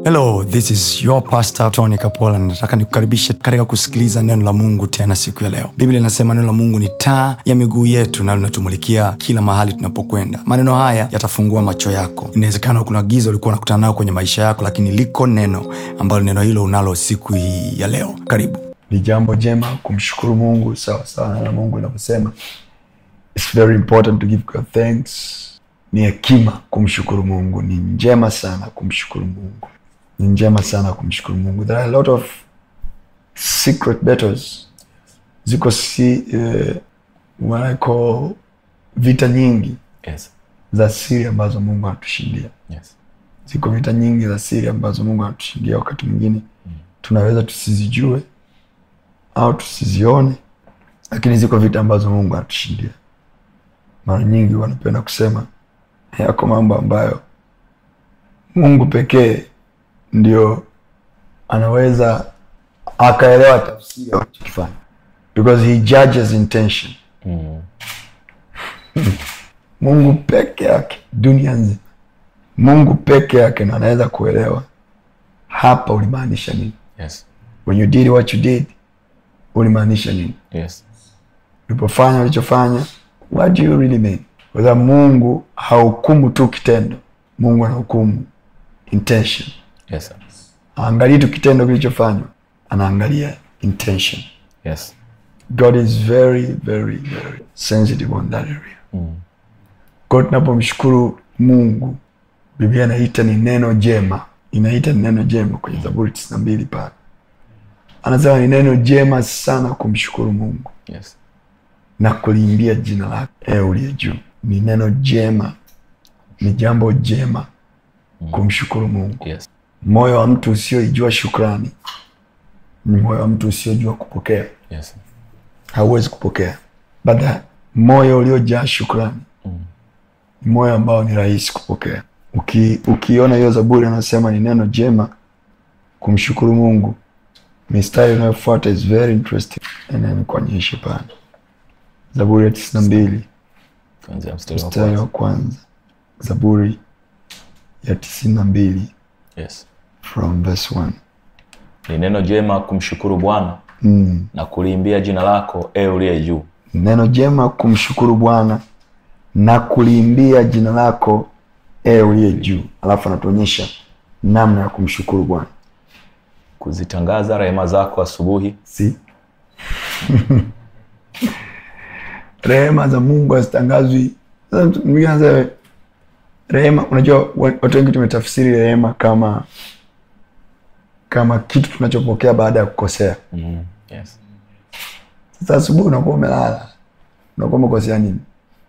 hello this is your pastor tony kapola nataka nikukaribishe katika kusikiliza neno la mungu tena siku ya leo biblia inasema neno la mungu ni taa ya miguu yetu na linatumulikia kila mahali tunapokwenda maneno haya yatafungua macho yako inawezekana kuna giza ulikuwa unakutana nayo kwenye maisha yako lakini liko neno ambalo neno hilo unalo siku hii ya leo karibu ni jambo jema kumshukuru mungu sawa sawa na mungu inavyosema It's very important to give God thanks ni hekima kumshukuru mungu ni njema sana kumshukuru mungu ni njema sana kumshukuru mungu there are a lot of secret battles ziko si uh, what I call vita nyingi Yes. za siri ambazo mungu anatushindia Yes. ziko vita nyingi za siri ambazo mungu anatushindia wakati mwingine tunaweza tusizijue au tusizione lakini ziko vita ambazo mungu anatushindia mara nyingi wanapenda kusema yako mambo ambayo mungu pekee ndio anaweza akaelewa tafsiri ya wanachokifanya because he judges intention Mm. mungu peke yake dunia nzima mungu peke yake ndo anaweza kuelewa hapa ulimaanisha nini Yes. when you did what you did ulimaanisha nini Yes. ulipofanya ulichofanya what do you really mean kwa sababu mungu hahukumu tu kitendo mungu anahukumu intention Yes. sir. aangalii tu kitendo kilichofanywa anaangalia intention Yes. god is very very very sensitive on that area Mm. kwa hiyo tunapomshukuru mungu biblia inaita ni neno jema inaita ni neno jema kwenye zaburi tisini na mbili pale anasema ni neno jema sana kumshukuru mungu Yes. na kuliimbia jina lake e uliye juu ni neno jema ni jambo jema kumshukuru mungu Yes. moyo wa mtu usioijua shukrani ni moyo wa mtu usiojua kupokea Yes. hauwezi kupokea but the moyo uliojaa shukrani ni moyo ambao ni rahisi kupokea Uki, ukiona hiyo zaburi anasema ni neno jema kumshukuru mungu mistari inayofuata is very interesting nikuonyeshe pale zaburi ya tisini na mbili Kuanzia mstari wa mstari wa kwanza. kwanza zaburi ya tisini na mbili Yes. from verse 1 Ni neno jema kumshukuru Bwana mm. na kuliimbia jina lako e uliye juu. neno jema kumshukuru bwana na kuliimbia jina lako e uliye juu alafu anatuonyesha namna ya kumshukuru bwana Kuzitangaza rehema zako asubuhi. si rehema za mungu hazitangazwi Sasa mtu mwingine anasema rehema unajua wa- watu wengi tumetafsiri rehema kama kama kitu tunachopokea baada ya kukosea Mm. Yes. sasa asubuhi unakuwa umelala unakuwa umekosea nini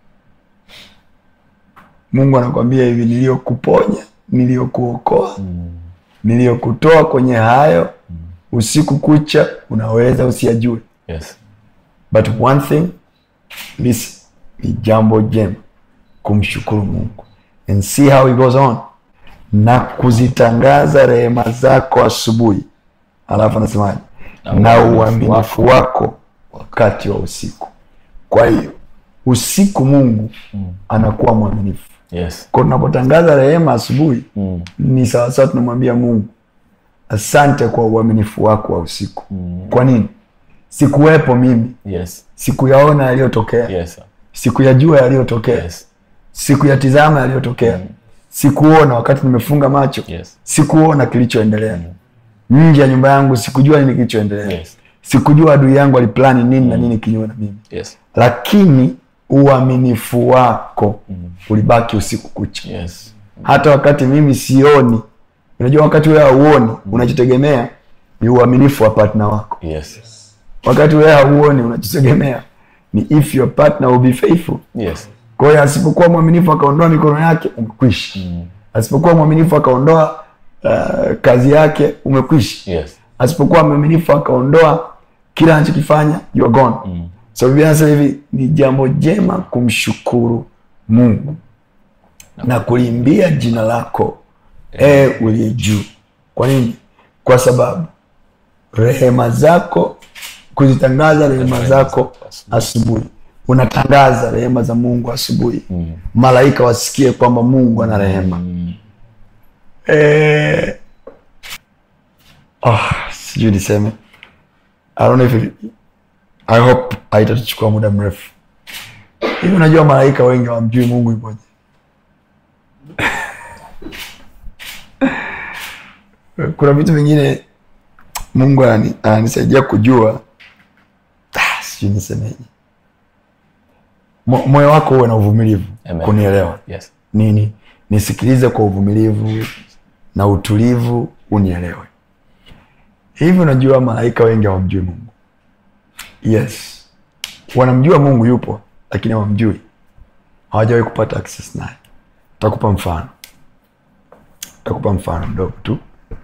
mungu anakwambia hivi niliyokuponya niliyokuokoa niliyokutoa kwenye hayo usiku kucha unaweza usiyajue Yes. but one thing listen ni jambo jema kumshukuru mungu and see how it goes on na kuzitangaza rehema zako asubuhi alafu anasemaje Na na uaminifu uaminifu wako wakati wa usiku kwa hiyo usiku mungu anakuwa mwaminifu Yes. kwa tunapotangaza rehema asubuhi Mm. ni sawasawa tunamwambia mungu asante kwa uaminifu wako wa usiku kwa nini sikuwepo mimi Yes. sikuyaona yaliyotokea Yes. sir. sikuyajua yaliyotokea Yes. sikuyatizama yaliyotokea sikuona wakati nimefunga macho Yes. sikuona kilichoendelea nje ya nyumba yangu sikujua nini kilichoendelea Yes. sikujua adui yangu aliplani nini na nini kinyume na mimi Yes. lakini uaminifu wako ulibaki usiku kucha Yes. hata wakati mimi sioni unajua wakati wewe hauoni unachotegemea ni uaminifu wa partner wako Yes. wakati wewe hauoni unachotegemea ni if your partner will be faithful Yes. kwa hiyo asipokuwa mwaminifu akaondoa mikono yake umekwisha asipokuwa mwaminifu akaondoa uh, kazi yake umekwisha Yes. asipokuwa mwaminifu akaondoa kila anachokifanya you are gone so biblia anasema hivi ni jambo jema kumshukuru mungu na kuliimbia jina lako e uliye juu kwa nini kwa sababu rehema zako kuzitangaza rehema zako asubuhi unatangaza rehema za mungu asubuhi malaika wasikie kwamba mungu ana rehema Eh, oh, sijui niseme I don't know if it, I hope haitatuchukua muda mrefu hivi unajua malaika wengi wamjui mungu ipoje kuna vitu vingine mungu anani- ananisaidia kujua ah, sijui nisemeje Mo- moyo wako uwe na uvumilivu Amen. kunielewa Yes. nini nisikilize kwa uvumilivu na utulivu unielewe hivi unajua malaika wengi hawamjui mungu yes wanamjua mungu yupo lakini hawamjui hawajawahi kupata access naye takupa mfano takupa mfano mdogo tu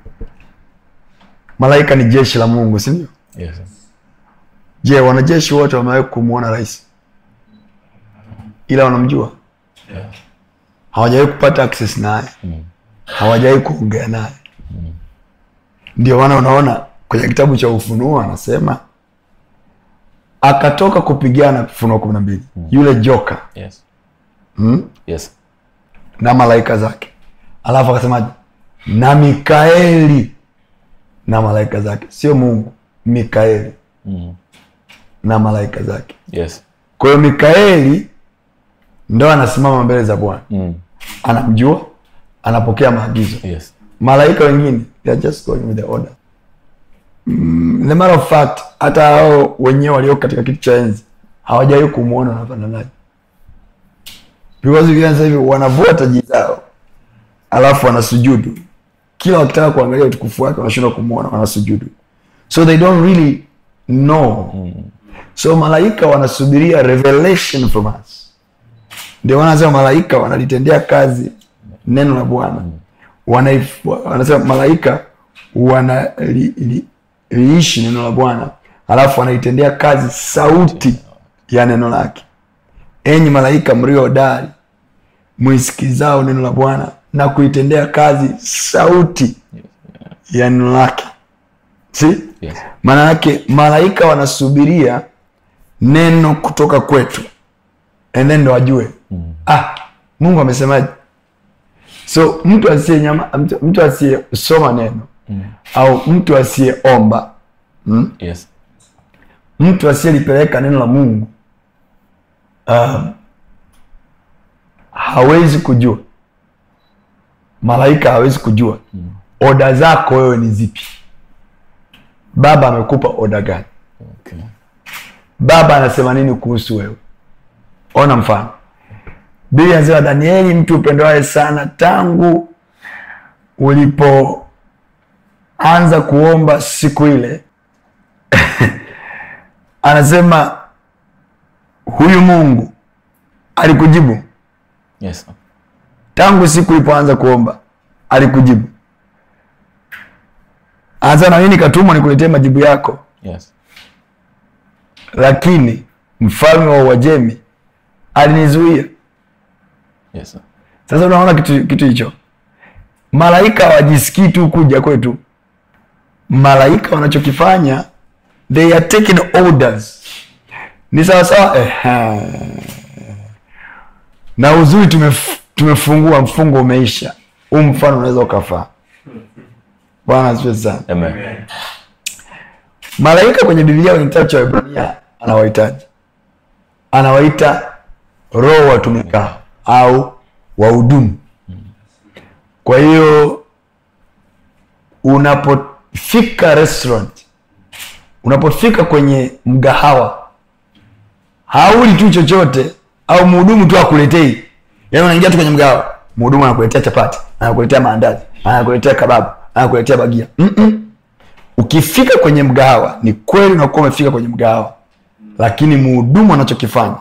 malaika ni jeshi la mungu sindio Yes. je wanajeshi wote wamewahi kumwona rais ila wanamjua Yeah. hawajawahi kupata access naye Mm. hawajawahi kuongea naye ndio maana unaona kwenye kitabu cha ufunuo anasema akatoka kupigana ufunuo kumi na mbili yule joka Yes. mm? Yes. na malaika zake alafu akasemaje na mikaeli na malaika zake sio mungu mikaeli Mm. na malaika zake Yes. kwa hiyo mikaeli ndo anasimama mbele za bwana Mm. anamjua anapokea maagizo Yes. malaika wengine they are just going with the order mm, the matter of fact hata hao wenyewe walioko katika kiti cha enzi hawajawahi kumwona wanafananaje because ukiona sasa hivi wanavua taji zao alafu wanasujudu kila wakitaka kuangalia utukufu wake wanashindwa kumwona wanasujudu so they don't really know so malaika wanasubiria revelation from us ndio maana wanasema malaika wanalitendea kazi neno la bwana Wanaif- wanasema malaika wanaliishi li, liishi neno la bwana alafu wanaitendea kazi sauti ya neno lake enyi malaika mlio hodari mwisikizao neno la bwana na kuitendea kazi sauti ya neno lake si Yes. maana yake malaika wanasubiria neno kutoka kwetu and then ndo wajue ah mungu amesemaje so mtu asiye nyama mtu, mtu asiyesoma neno au mtu asiyeomba mm? Yes. mtu asiyelipeleka neno la mungu um, hawezi kujua malaika hawezi kujua oda zako wewe ni zipi baba amekupa oda gani Okay. baba anasema nini kuhusu wewe ona mfano biblia anasema danieli mtu upendoaye sana tangu ulipoanza kuomba siku ile anasema huyu mungu alikujibu Yes. tangu siku ulipoanza kuomba alikujibu anasema na mimi nikatumwa nikuletee majibu yako Yes. lakini mfalme wa uajemi alinizuia Yes. sasa unaona kitu kitu hicho malaika hawajisikii tu kuja kwetu malaika wanachokifanya they are taking orders ni sawasawa eh, na uzuri tumef, tumefungua mfungo umeisha huu mfano unaweza ukafaa bwana asifiwe sana Amen. malaika kwenye biblia kwenye kitabu cha Waebrania anawahitaji anawaita roho watumikao au wahudumu kwa hiyo unapofika restaurant unapofika kwenye mgahawa hauli tu chochote au mhudumu tu akuletei yaani unaingia tu kwenye mgahawa mhudumu anakuletea chapati anakuletea maandazi anakuletea kababu anakuletea bagia Mm-mm ukifika kwenye mgahawa ni kweli unakuwa umefika kwenye mgahawa lakini mhudumu anachokifanya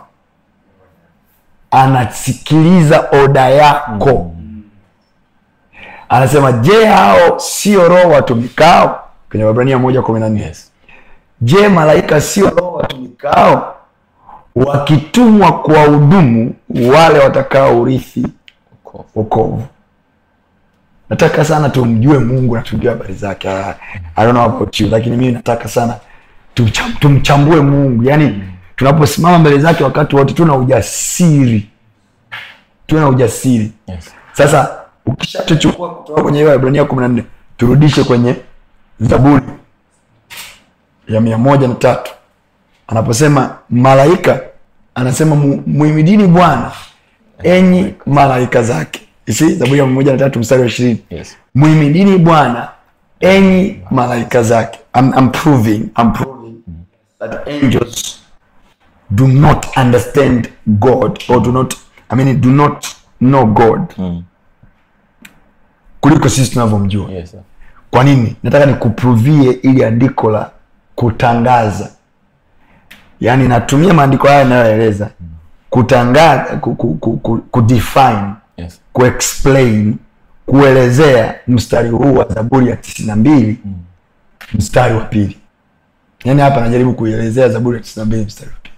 anasikiliza oda yako anasema je hao sio roho watumikao kwenye wabrania moja kumi na nne Yes. je malaika sio roho watumikao wakitumwa kuwahudumu wale watakao urithi Wokovu. wokovu nataka sana tumjue mungu na tujue habari zake I, I don't know about you lakini mimi nataka sana tumcham- tumchambue mungu yaani tunaposimama mbele zake wakati wote tuna ujasiri tuwe na ujasiri Yes. sasa ukishatuchukua kutoka kwenye hiyo Waebrania kumi na nne turudishe kwenye zaburi ya mia moja na tatu anaposema malaika anasema "Mu- muhimidini bwana enyi malaika zake isi zaburi ya mia moja na tatu mstari wa ishirini Yes. muhimidini bwana enyi malaika zake I'm, I'm proving, I'm proving that angels do not understand god or do not I mean, do not know god Mm. kuliko sisi tunavyomjua Yes, sir. kwa nini nataka nikuprovie ili andiko la kutangaza yaani natumia maandiko haya yanayoeleza kutangaza ku, ku, ku, ku, kudefine Yes. kuexplain kuelezea mstari huu wa zaburi ya tisini na mbili mstari wa pili yaani hapa najaribu kuielezea zaburi ya tisini na mbili mstari wa pili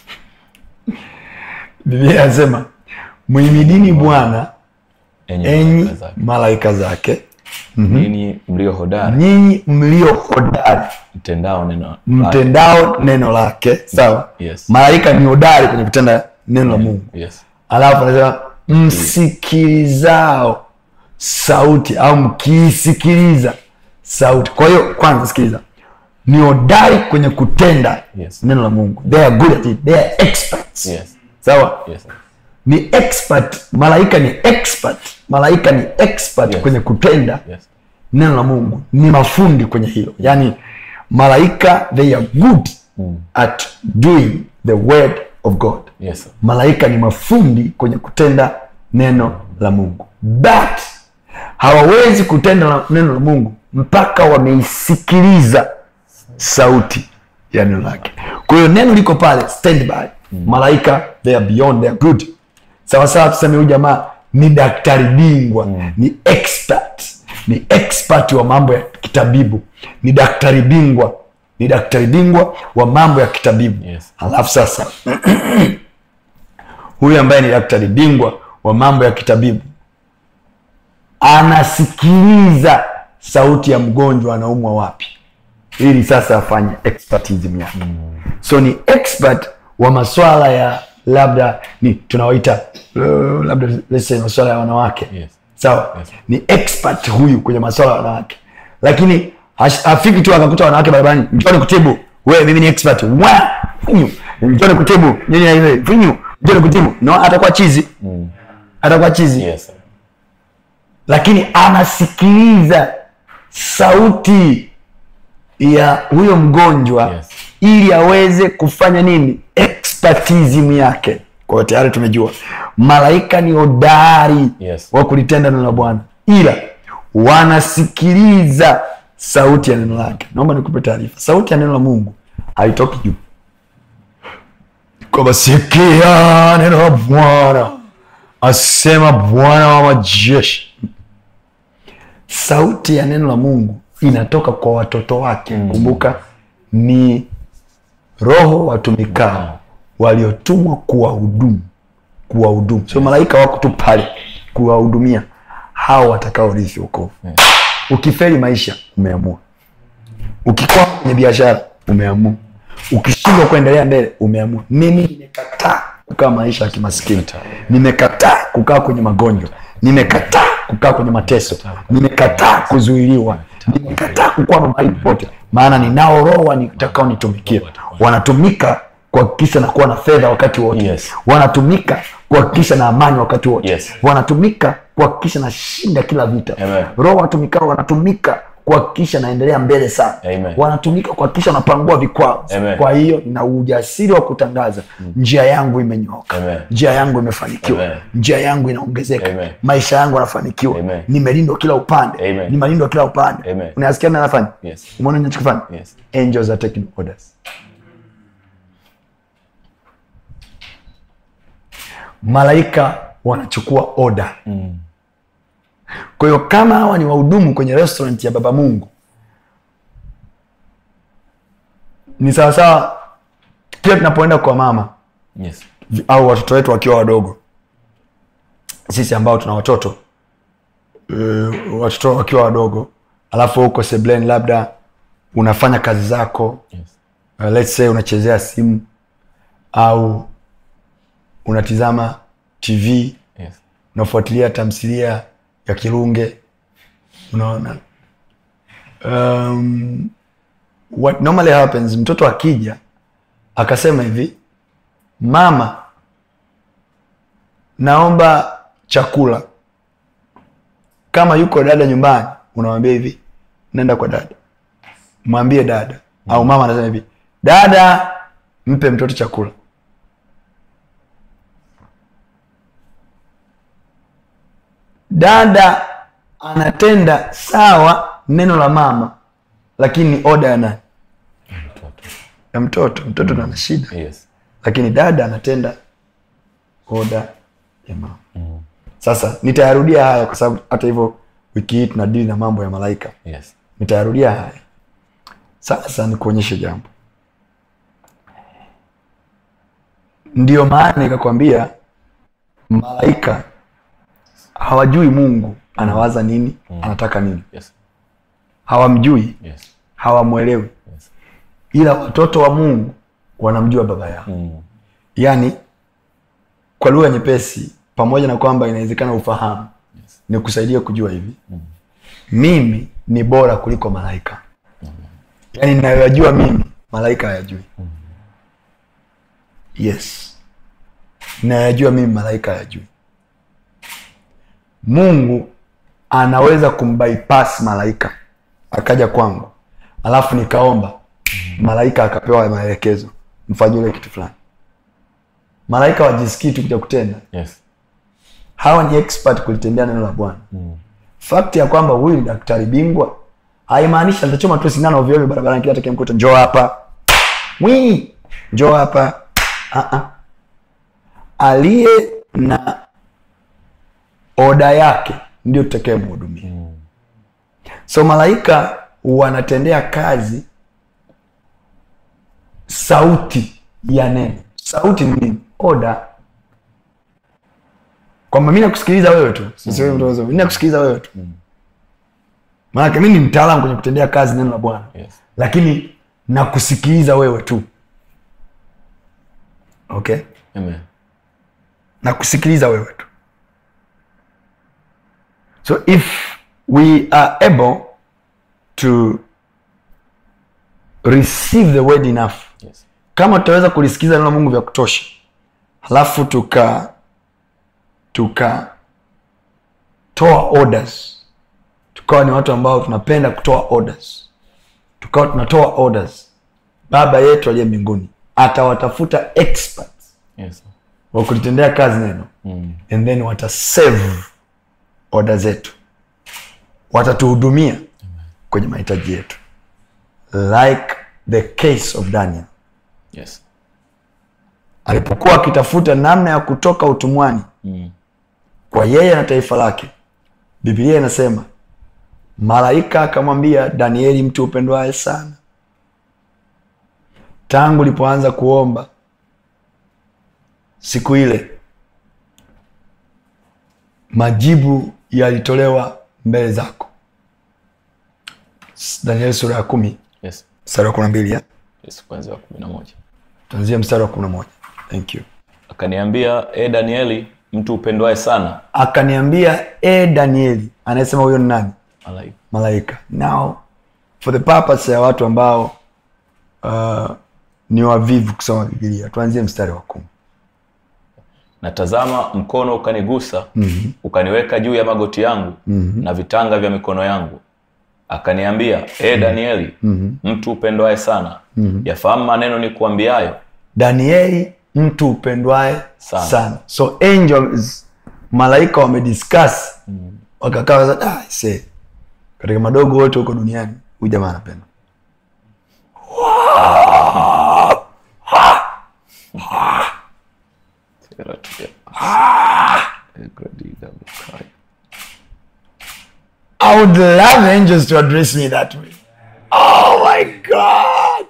biblia anasema mwimidini bwana Enyi enyi malaika zake. malaika zake Ninyi mlio hodari nyinyi mlio hodari mtendao neno lake. mtendao neno lake sawa Yes. malaika ni hodari kwenye kutenda neno la mungu Yes. alafu anasema msikilizao sauti au mkiisikiliza sauti kwa hiyo kwanza sikiliza ni hodari kwenye kutenda Yes. neno la mungu they are good at it they are experts Yes. sawa Yes. sir. ni expert malaika ni expert malaika ni expert Yes. kwenye kutenda Yes. neno la mungu ni mafundi kwenye hilo yaani malaika they are good at doing the word of god Yes. sir. malaika ni mafundi kwenye kutenda neno la mungu but hawawezi kutenda la- neno la mungu mpaka wameisikiliza sauti ya neno lake kwa hiyo neno liko pale standby malaika they are beyond they are good sawasawa tuseme huyu jamaa ni daktari bingwa ni expert ni expert wa mambo ya kitabibu ni daktari bingwa ni daktari bingwa wa mambo ya kitabibu Yes. halafu sasa huyu ambaye ni daktari bingwa wa mambo ya kitabibu anasikiliza sauti ya mgonjwa anaumwa wapi ili sasa afanye expertism yake so ni expert wa maswala ya labda ni tunawaita uh, labda let's say maswala ya wanawake Yes. sawa Yes. ni expert huyu kwenye maswala ya wanawake lakini hash- hafiki tu akakuta wanawake barabarani njoni kutibu wewe mimi ni expert wa finyu njoni kutibu nini na hivi finyu njoni kutibu no atakuwa chizi atakuwa chizi Yes. sir. lakini anasikiliza sauti ya huyo mgonjwa Yes. ili aweze kufanya nini expertism yake kwa hiyo tayari tumejua malaika ni hodari Yes. wa kulitenda neno la bwana ila wanasikiliza sauti ya neno lake naomba nikupe taarifa sauti ya neno la mungu haitoki juu kwamba sikia neno la bwana asema bwana wa majeshi sauti ya neno la mungu inatoka kwa watoto wake kumbuka ni roho watumikao waliotumwa kuwahudumu kuwahudumu sio malaika wako tu pale kuwahudumia hao watakaorithi wokovu ukifeli maisha umeamua ukikwama kwenye biashara umeamua ukishindwa kuendelea mbele umeamua mimi nimekataa kukaa maisha ya kimaskini nimekataa kukaa kwenye magonjwa nimekataa kukaa kwenye mateso nimekataa kuzuiliwa nimekataa kukwama mahali popote maana ninao roho nitakao nitumikia wanatumika kuhakikisha na kuwa na fedha wakati wote Yes. wanatumika kuhakikisha na amani wakati wote Yes. wanatumika kuhakikisha na shinda kila vita Amen. roho watumikao wanatumika kuhakikisha naendelea mbele sana Amen. wanatumika kuhakikisha napangua vikwazo Amen. kwa hiyo nina ujasiri wa kutangaza njia yangu imenyoka Amen. njia yangu imefanikiwa Amen. njia yangu inaongezeka Amen. maisha yangu yanafanikiwa Amen. nimelindwa kila upande Amen. nimelindwa kila upande Amen. unasikia nini anafanya Yes. umeona ninachokifanya Yes. angels are taking orders malaika wanachukua oda Mm. kwa hiyo kama hawa ni wahudumu kwenye restaurant ya baba mungu ni sawasawa kila tunapoenda kwa mama Yes. vi- au watoto wetu wakiwa wadogo sisi ambao tuna watoto uh, watoto wakiwa wadogo alafu huko sebleni labda unafanya kazi zako Yes. uh, let's say unachezea simu au unatizama tv Yes. unafuatilia tamthilia ya kirunge unaona um, what normally happens mtoto akija akasema hivi mama naomba chakula kama yuko dada nyumbani unamwambia hivi nenda kwa dada mwambie dada au mama anasema hivi dada mpe mtoto chakula dada anatenda sawa neno la mama lakini ni oda ya nani ya mtoto mtoto ndo ana shida Yes. lakini dada anatenda oda ya mama sasa nitayarudia haya kwa sababu hata hivyo wiki hii tunadili na mambo ya malaika Yes. nitayarudia haya sasa nikuonyeshe jambo ndiyo maana ikakwambia malaika hawajui mungu anawaza nini anataka nini Yes. hawamjui Yes. hawamwelewi Yes. ila watoto wa mungu wanamjua baba yao Mm. yaani kwa lugha nyepesi pamoja na kwamba inawezekana ufahamu Yes. ni kusaidia kujua hivi mimi ni bora kuliko malaika yaani ninayoyajua mimi malaika hayajui yes ninayoyajua mimi malaika hayajui mungu anaweza kumbypass malaika akaja kwangu alafu nikaomba malaika akapewa maelekezo mfanye ule kitu fulani malaika wajisikii tu kuja kutenda Yes. hawa ni expert kulitendea neno la bwana Mm. fakti ya kwamba huyu ni daktari bingwa haimaanishi atachoma tu sindano ovyo ovyo barabarani kila atakayemkuta njoo hapa mwi njoo hapa Ah, ah. aliye na oda yake ndio tutakayemhudumia so malaika wanatendea kazi sauti ya neno sauti ni nini oda kwamba mi nakusikiliza wewe tu sisi wewe mtu mzima. mi nakusikiliza wewe tu maanake mi ni mtaalamu kwenye kutendea kazi neno la bwana Yes. lakini nakusikiliza wewe tu okay Amen. nakusikiliza wewe tu so if we are able to receive the word enough Yes. kama tutaweza kulisikiza neno la mungu vya kutosha halafu tuka tuka toa orders tukawa ni watu ambao tunapenda kutoa orders tukawa tunatoa orders baba yetu aliye mbinguni atawatafuta experts Yes. wa kulitendea kazi neno Mm. and then watasave oda zetu watatuhudumia kwenye mahitaji yetu like the case of daniel Yes. alipokuwa akitafuta namna ya kutoka utumwani Mm. kwa yeye na taifa lake biblia inasema malaika akamwambia danieli mtu upendwaye sana tangu ulipoanza kuomba siku ile majibu yalitolewa mbele zako danieli sura ya kumi Yes. mstari wa kumi na mbili ya Yes. Kwanzia wa kumi na moja. tuanzia mstari wa kumi na moja thank you Akaniambia, e Danieli, mtu upendwaye sana, akaniambia e danieli anayesema huyo ni nani malaika malaika now for the purpose ya watu ambao uh, ni wavivu kusoma bibilia tuanzie mstari wa kumi na tazama mkono ukanigusa mm-hmm. ukaniweka juu ya magoti yangu mm-hmm. na vitanga vya mikono yangu akaniambia e danieli mm-hmm. mtu upendwaye sana mm-hmm. yafahamu maneno ni kuambiayo danieli mtu upendwaye sana, Sana. so angels malaika wamediscuss wakakaa sasa, ah, se katika madogo wote huko duniani huyu jamaa anapenda I would love angels to address me that way. Oh my God.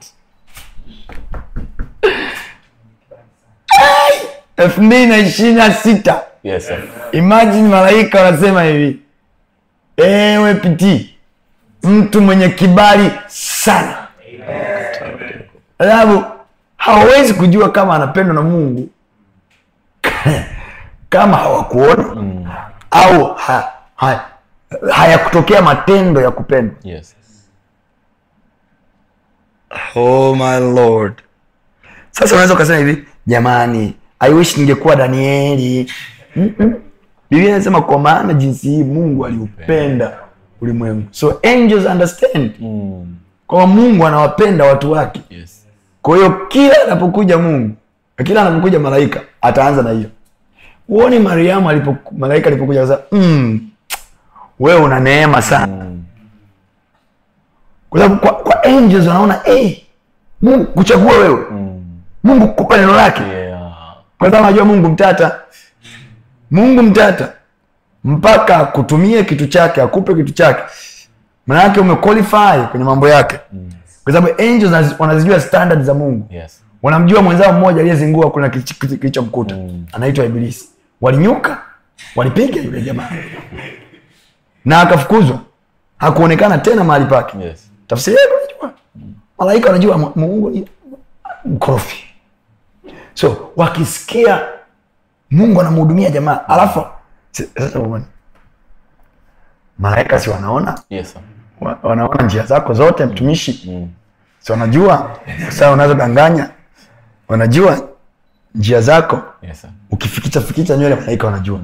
Ai! elfu mbili na ishirini na sita yes, sir. imagine malaika wanasema hivi ewe pitii mtu mwenye kibali sana alafu hawawezi kujua kama anapendwa na mungu kama hawakuona au ha, ha, hayakutokea matendo ya kupendwa yes. oh my lord sasa unaweza ukasema hivi jamani i wish ningekuwa danieli Mm-mm. biblia inasema kwa maana jinsi hii mungu aliupenda ulimwengu so angels understand Mm. kwamba mungu anawapenda watu wake Yes. kwa hiyo kila anapokuja mungu kila anapokuja malaika ataanza na hiyo huoni mariamu alipo malaika alipokuja akasema mm, wewe una neema sana Mm. kwa sababu kwa, kwa angels wanaona hey, mungu kuchagua wewe Mm. mungu kukupa neno lake Yeah. kwa sababu anajua mungu mtata mungu mtata mpaka akutumie kitu chake akupe kitu chake manake umequalify kwenye mambo yake kwa sababu angels wanazi- wanazijua standard za mungu Yes. wanamjua mwenzao mmoja aliyezingua kuna kilicho- kilicho- kilichomkuta Mm. anaitwa ibilisi walinyuka walipiga yule jamaa na akafukuzwa hakuonekana tena mahali pake Yes. tafsiri yake unajua malaika wanajua mu- mungu ni mkorofi so wakisikia mungu anamhudumia jamaa alafu si- sasa uone. malaika si wanaona Yes. sir. Wa- wanaona njia zako zote mtumishi Mm. si wanajua saa unazodanganya wanajua njia zako Yes. sir. ukifikicha fikicha nywele malaika wanajua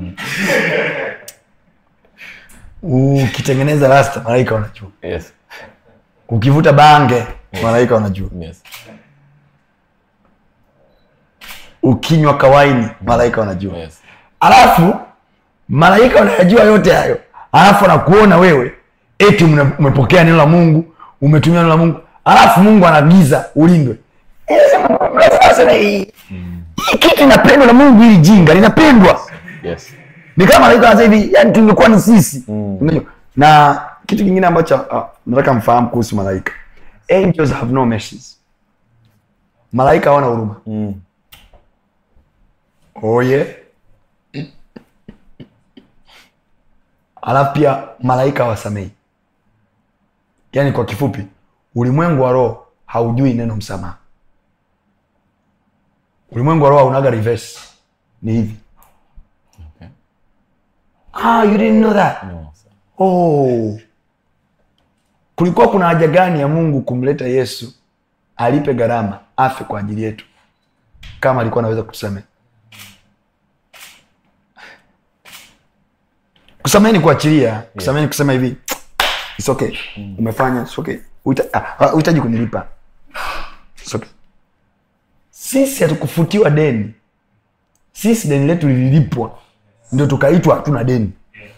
ukitengeneza rasta malaika wanajua Yes. ukivuta bange malaika wanajua Yes. ukinywa kawaini malaika wanajua Yes. alafu malaika wanayajua yote hayo alafu anakuona wewe eti mna- umepokea neno la mungu umetumia neno la mungu alafu mungu anaagiza ulindwe Eh, sasa na hii hii kitu inapendwa na mungu hili jinga linapendwa Yes. ni kama malaika wanasema hivi yani tungekuwa ni sisi Mm. Unajua? na kitu kingine ambacho uh, nataka mfahamu kuhusu malaika angels have no mercies malaika hawana huruma Mm. oye alafu pia malaika hawasamei yaani kwa kifupi ulimwengu wa roho haujui neno msamaha ulimwengu wa roho haunaga reverse ni hivi Okay. ah, you didn't know that No, sir. oh. kulikuwa kuna haja gani ya mungu kumleta yesu alipe gharama afe kwa ajili yetu kama alikuwa anaweza kutusamehe kusamehe ni kuachilia kusamehe ni kusema hivi It's okay. umefanya it's okay. Uita- ah, ah, uhitaji kunilipa It's okay. sisi hatukufutiwa deni sisi deni letu lililipwa ndio tukaitwa hatuna deni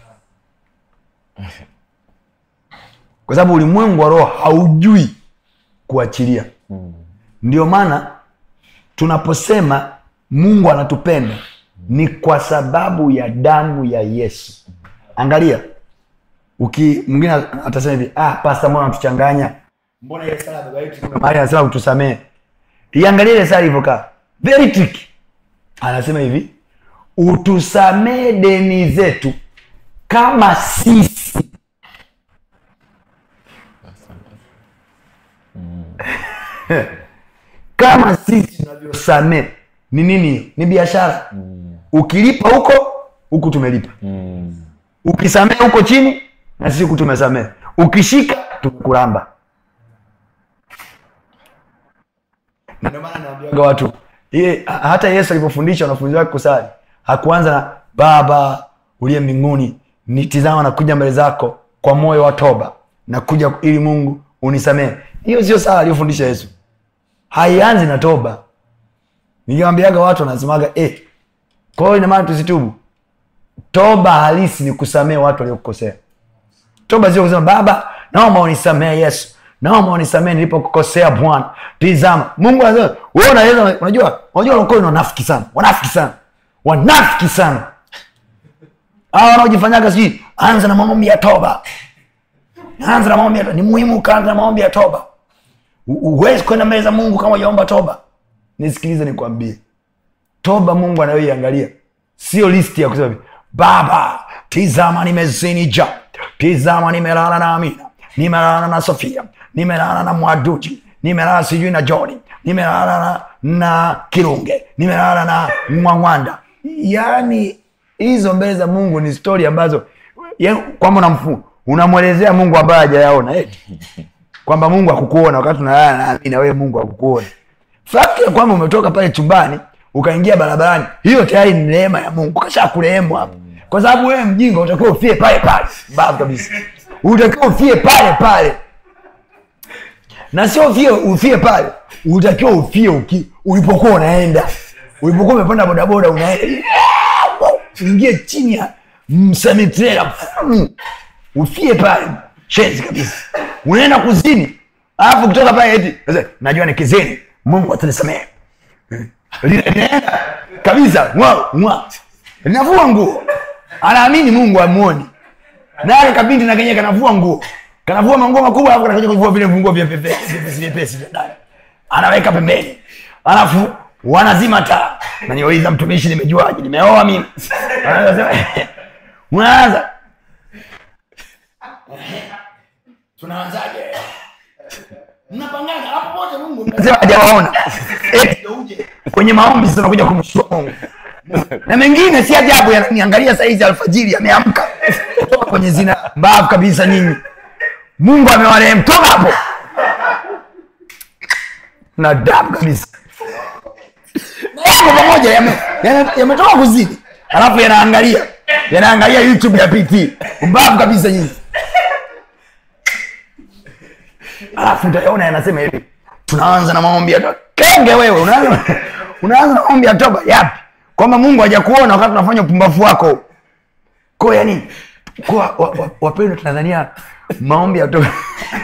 kwa sababu ulimwengu wa roho haujui kuachilia ndio maana tunaposema mungu anatupenda ni kwa sababu ya damu ya yesu angalia uki mwingine atasema hivi ah, pasta mbona natuchanganya mbona ile sala ya baba yetu kuna mahali anasema utusamee iangalie ile sala ilivyokaa very tricky anasema hivi utusamee deni zetu kama sisi kama sisi tunavyosamee ni nini hiyo ni biashara ukilipa huko huku tumelipa Mm. ukisamee huko chini na sisi huku tumesamee ukishika tumekulamba Na ndio maana naambiwaga watu iye, ha- hata yesu alipofundisha wanafunzi wake kusali hakuanza na baba uliye mbinguni nitizama nakuja mbele zako kwa moyo wa toba nakuja ili mungu unisamee hiyo sio sala aliyofundisha yesu haianzi na toba nikiwambiaga watu wanasemaga eh, kwa hiyo inamaana tusitubu toba halisi ni kusamee watu waliokukosea toba sio kusema baba naomba unisamee yesu naomba unisamee nilipokukosea bwana tizama mungu anasema wewe unaweza unajua unajua walokole ni wanafiki sana wanafiki sana wanafiki sana hawa wanaojifanyaga sijui anza na maombi ya toba anza na maombi ya toba ni muhimu ukaanza na maombi ya toba U- huwezi kwenda mbele za mungu kama ujaomba toba nisikilize nikwambie toba mungu anayoiangalia sio listi ya kusema hivi, baba tizama nimezini ja tizama nimelala na amina nimelala na sofia nimelala na mwaduji nimelala sijui na joni nimelala na, na kirunge nimelala na mwangwanda yaani hizo mbele za mungu ni stori ambazo ya- kwamba unamfu unamwelezea mungu ambaye hajayaona eti kwamba mungu akukuona wakati unalala nami na wewe mungu akukuona fakti ya kwamba umetoka pale chumbani ukaingia barabarani hiyo tayari ni neema ya mungu kasha kurehemu hapo kwa sababu wewe mjinga utakiwa ufie pale pale babu kabisa utakiwa ufie pale pale na sio ufie ufie pale utakiwa ufie uki, ulipokuwa unaenda ulipokuwa umepanda bodaboda unaenda ingie chini ya msemitrela ufie pale shenzi kabisa unaenda kuzini alafu kutoka pale eti sasa, najua ni kizini mungu atanisamehe Lina- linaenda kabisa mwa mwa linavua nguo anaamini mungu amuoni naye kabindi na kenye kanavua nguo kanavua manguo makubwa alafu kanakuja kuvua vile vinguo vyepesi vyepesi vyepesi vya ndani anaweka pembeni alafu wanazima taa naniuliza mtumishi nimejuaje nimeoa mimi Anasema, unaanza tunaanzaje mnapangaga hapo wote mungu mnasema hajawaona Eti ndio uje kwenye maombi sasa unakuja kumshukuru mungu na mengine si ajabu yananiangalia saizi alfajiri ameamka kutoka kwenye zina mbavu kabisa nyinyi mungu amewarehemu toka hapo na damu kabisa Na yako pamoja yame- yame- yametoka kuzidi alafu yanaangalia yanaangalia youtube ya pt mbavu kabisa nyinyi alafu utaona yanasema hivi tunaanza na maombi ya toba kenge wewe unaanza unaanza na maombi ya toba yapi kwamba mungu hajakuona wakati unafanya upumbavu wako ko yani kwa wa, wa, wapendwa tunadhania maombi ya toba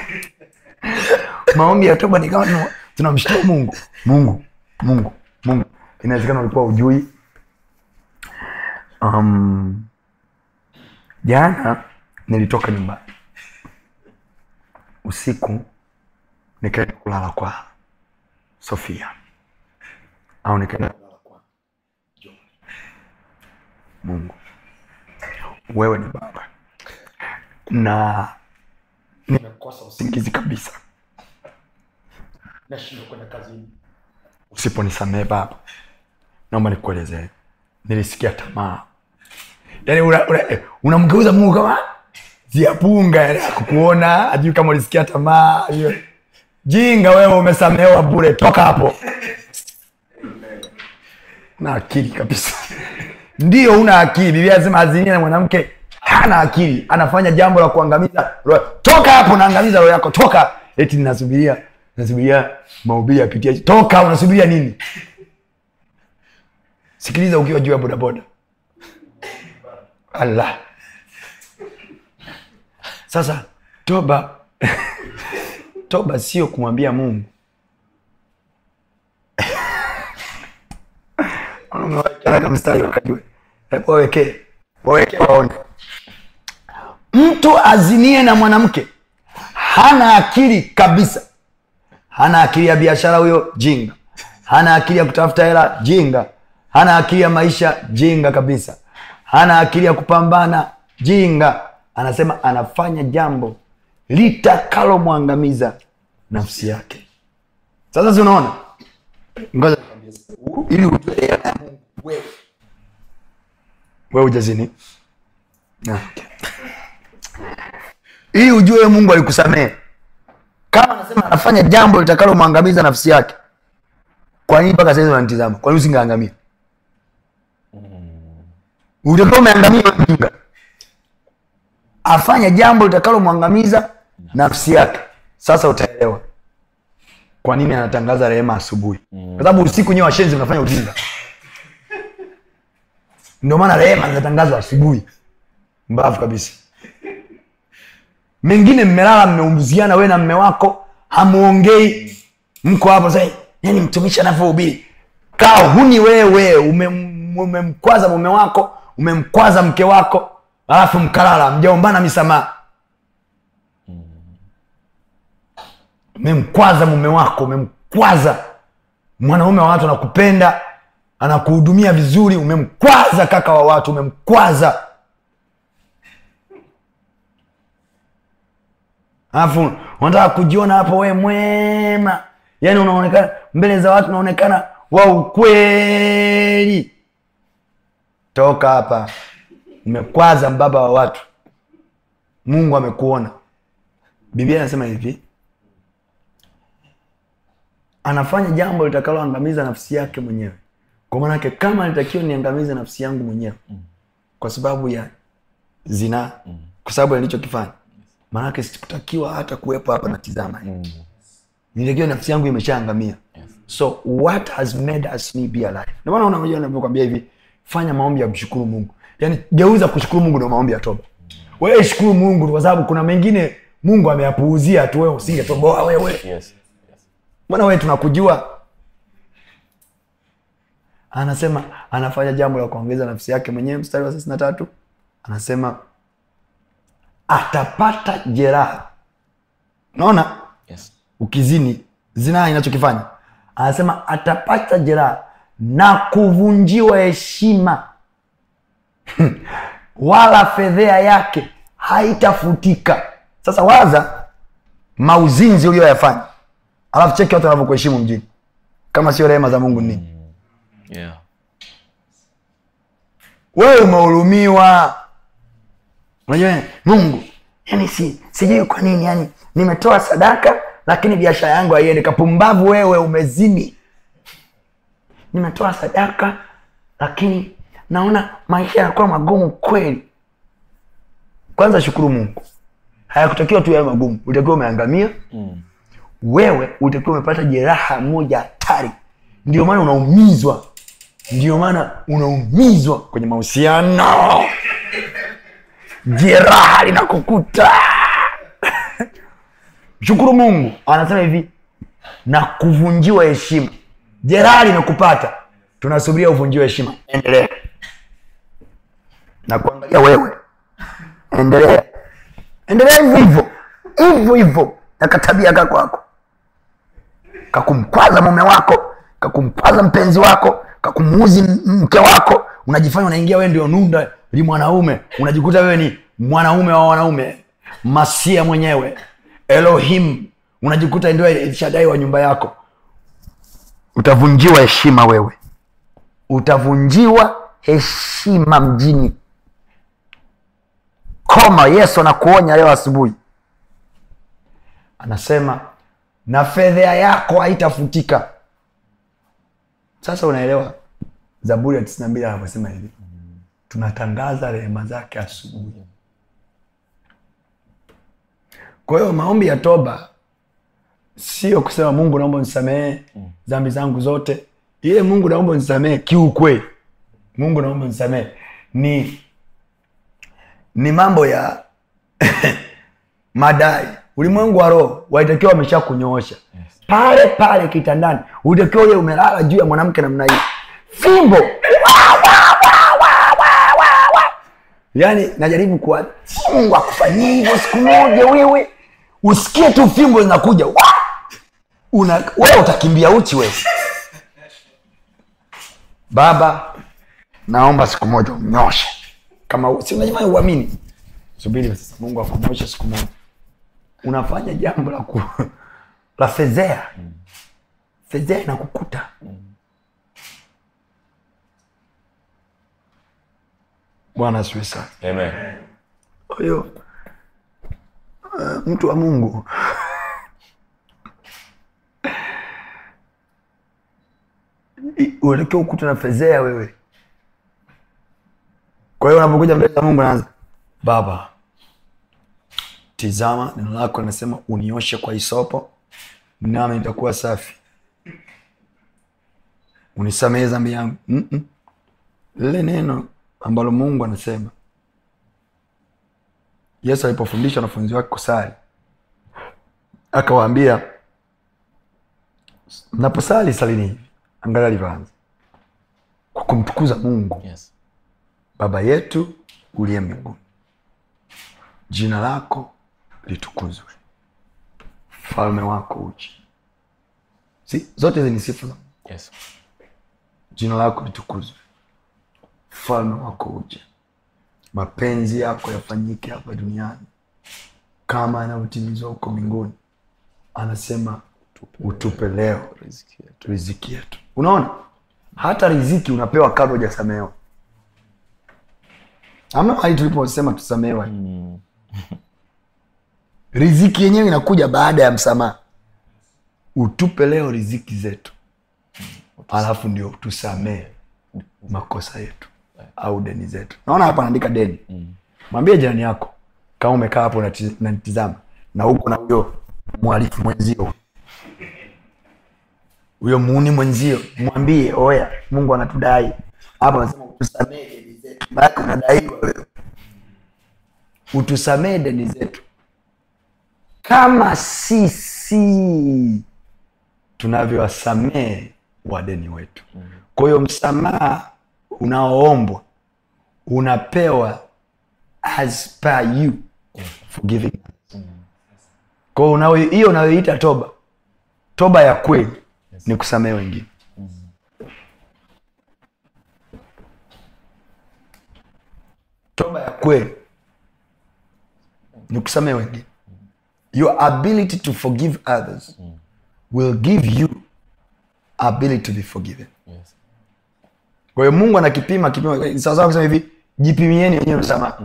maombi ya toba ni kama tuna- tunamshtua mungu mungu mungu mungu inawezekana ulikuwa ujui um, jana nilitoka nyumbani usiku nikaenda kulala kwa sofia au nikaenda kulala kwa John. mungu wewe ni baba na nimekosa usingizi kabisa nashindwa kwenda kazini usiponisamehe baba naomba nikuelezee nilisikia tamaa yaani unamgeuza una, unamgeuza mungu kama ziapunga yani akukuona ajui kama ulisikia tamaa ajui- jinga wewe umesamehewa bure toka hapo na akili kabisa ndio una akili biblia anasema azinie na mwanamke hana akili anafanya jambo la kuangamiza roho. toka hapo naangamiza roho yako toka eti nasubiria nasubiria mahubiri yapitia toka unasubiria nini sikiliza ukiwa juu ya bodaboda allah sasa toba toba sio kumwambia mungu Unaweka mstari wakajue Hebu wawekee wawekee waone mtu azinie na mwanamke hana akili kabisa hana akili ya biashara huyo jinga hana akili ya kutafuta hela jinga hana akili ya maisha jinga kabisa hana akili ya kupambana jinga anasema anafanya jambo litakalomwangamiza nafsi yake sasa si unaona ngoja nikwambie sasa. U- ili ujue neema ya Mungu wewe wewe ujazini Ah, okay. ili ujue mungu alikusamehe kama anasema anafanya jambo litakalomwangamiza nafsi yake kwa nini mpaka saizi unanitizama kwa nini usingeangamia utakuwa umeangamia wewe mjinga afanye jambo litakalomwangamiza nafsi yake sasa utaelewa kwa nini anatangaza rehema asubuhi kwa sababu usiku nyewe washenzi mnafanya ujinga ndio maana rehema zinatangazwa asubuhi mbavu kabisa mengine mmelala mmeumbuziana we na mme wako hamuongei mko hapo sasa yani mtumishi anavyohubiri kaa huni wewe umem- umemkwaza mume wako umemkwaza mke wako alafu mkalala mjaombana misamaha umemkwaza mume wako umemkwaza mwanaume wa watu anakupenda anakuhudumia vizuri umemkwaza kaka wa watu umemkwaza alafu unataka kujiona hapo we mwema yaani unaonekana mbele za watu unaonekana wa ukweli toka hapa umekwaza mbaba wa watu mungu amekuona biblia anasema hivi anafanya jambo litakaloangamiza nafsi yake mwenyewe kwa maanake kama nitakiwa niangamize nafsi yangu mwenyewe kwa sababu ya zinaa kwa sababu ya nilichokifanya maanake sikutakiwa hata kuwepo hapa natizama nilitakiwa nafsi yangu imeshaangamia so what has made us me be alive ndio maana unajua navyokwambia hivi fanya maombi ya kumshukuru mungu yaani geuza kushukuru mungu ndio maombi ya toba wewe shukuru mungu kwa sababu kuna mengine mungu ameyapuuzia tu wewe usingetoboa wewe Yes. Yes. mbona wewe tunakujua anasema anafanya jambo la kuongeza nafsi yake mwenyewe mstari wa thelathini na tatu anasema atapata jeraha naona Yes. ukizini zinaa inachokifanya anasema atapata jeraha na kuvunjiwa heshima wala fedhea yake haitafutika sasa waza mauzinzi ulioyafanya alafu cheki watu wanavyokuheshimu mjini kama sio rehema za mungu ni nini Yeah. wewe umehurumiwa unajua mungu yani si, sijui kwa nini yani nimetoa sadaka lakini biashara yangu haiendi kapumbavu wewe umezini nimetoa sadaka lakini naona maisha yanakuwa magumu kweli kwanza shukuru mungu hayakutakiwa tu yawe magumu utakiwa umeangamia Mm. wewe utakiwa umepata jeraha moja hatari ndio maana unaumizwa ndio maana unaumizwa kwenye mahusiano jeraha linakukuta shukuru mungu anasema hivi na kuvunjiwa heshima jeraha limekupata tunasubiria uvunjiwe heshima endelea na kuangalia wewe endelea endelea hivyo hivyo hivyo hivyo na katabia ka kwako kakumkwaza mume wako kakumkwaza mpenzi wako kakumuuzi m- mke wako unajifanya unaingia wewe ndio nunda li mwanaume unajikuta wewe ni mwanaume wa wanaume masia mwenyewe elohim unajikuta ndio elshadai wa nyumba yako utavunjiwa heshima wewe utavunjiwa heshima mjini koma yesu anakuonya leo asubuhi anasema na fedhea yako haitafutika sasa unaelewa zaburi ya tisini na mbili anavyosema hivi tunatangaza rehema zake asubuhi kwa hiyo maombi ya toba sio kusema mungu naomba nisamehe dhambi zangu zote ile mungu naomba nisamehe kiukweli mungu naomba nisamehe ni ni mambo ya madai ulimwengu wa roho walitakiwa wamesha kunyoosha pale pale kitandani ulitakiwa ule umelala juu ya mwanamke namna hii fimbo Wa, wa, wa, wa, wa, wa, wa. yaani najaribu kuwa mungu akufanyia hivyo siku moja wewe usikie tu fimbo zinakuja Wa! una wewe utakimbia uchi wewe baba naomba siku moja umnyoshe kama si unajifanya uamini subiri sasa mungu akunyoshe siku moja unafanya jambo la ku, la fezea fezea inakukuta bwana asiwe sana Amen. kwa hiyo uh, mtu wa mungu I- uelekea ukuta na fezea wewe kwa hiyo unapokuja mbele za mungu naanza baba tizama neno lako linasema unioshe kwa isopo nami nitakuwa safi unisamehe dhambi yangu Mm-mm. lile neno ambalo mungu anasema yesu alipofundisha wanafunzi wake kusali akawaambia mnaposali salini hivi angalia alivyoanza kwa kumtukuza mungu Yes. baba yetu uliye mbinguni jina lako litukuzwe falme wako uje si, zote hizi ni sifa za Mungu. Yes. jina lako litukuzwe falme wako uje mapenzi yako yafanyike hapa duniani kama yanavyotimizwa huko mbinguni anasema utupe leo Riziki yetu. riziki yetu unaona hata riziki unapewa kabla hujasamehewa ama hali tuliposema tusamehewa riziki yenyewe inakuja baada ya msamaha utupe leo riziki zetu alafu ndio tusamee makosa yetu au deni zetu naona hapa anaandika deni mwambie jirani yako kama umekaa hapo unati- unanitizama na huko na huyo mwalifu mwenzio huyo muuni mwenzio mwambie oya mungu anatudai hapa anasema utusamee deni zetu maanake unadaiwa wewe utusamee deni zetu kama sisi tunavyowasamehe wadeni wetu kwa hiyo msamaha unaoombwa unapewa as per you forgiving kwa hiyo unayo- hiyo unayoita toba toba ya kweli ni kusamehe wengine toba ya kweli ni kusamehe wengine your ability to forgive others will give you ability to be forgiven Yes. kwa hiyo mungu anakipima kipima sawasawa kusema hivi jipimieni wenyewe msamaha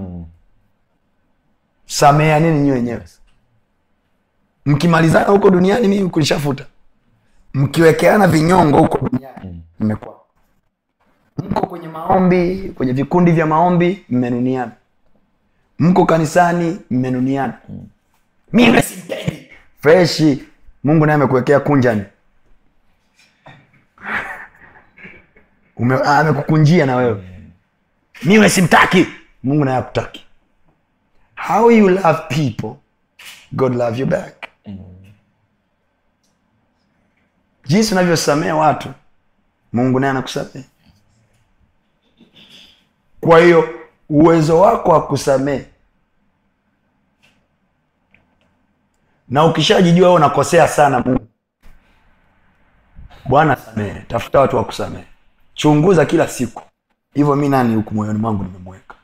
sameanini nyi wenyewe mkimalizana huko duniani mimi kunishafuta mkiwekeana vinyongo huko duniani mmekuwa mko kwenye maombi kwenye vikundi vya maombi mmenuniana mko kanisani mmenuniana mimi simpendi freshi mungu naye amekuwekea kunjani Ume- ah, amekukunjia na wewe miwe simtaki mungu naye akutaki how you love people god love you back jinsi unavyosamea watu mungu naye anakusamea kwa hiyo uwezo wako wa kusamee na ukishajijua wewe unakosea sana mungu bwana samehe tafuta watu wa kusamehe chunguza kila siku hivyo mi nani huku moyoni mwangu nimemweka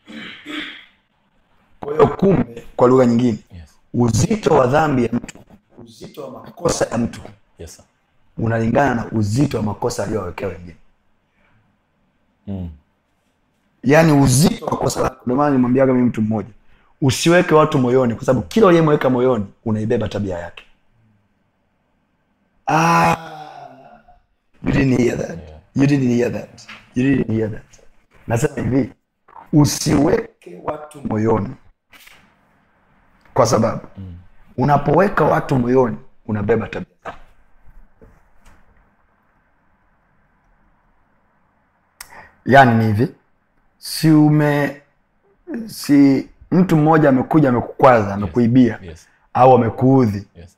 kwa hiyo kumbe kwa lugha nyingine Yes. uzito wa dhambi ya mtu uzito wa makosa ya mtu Yes, sir. unalingana na uzito wa makosa aliyowawekea wengine Mm. yaani uzito wa kosa lako ndio maana nimwambiaga mimi mtu mmoja usiweke watu moyoni kwa sababu kila uliyemweka moyoni unaibeba tabia yake ah, you didn't hear that. You didn't hear that. You didn't hear that. nasema hivi usiweke watu moyoni kwa sababu unapoweka watu moyoni unabeba tabia zao yaani ni hivi si ume si mtu mmoja amekuja amekukwaza amekuibia Yes. au amekuudhi Yes.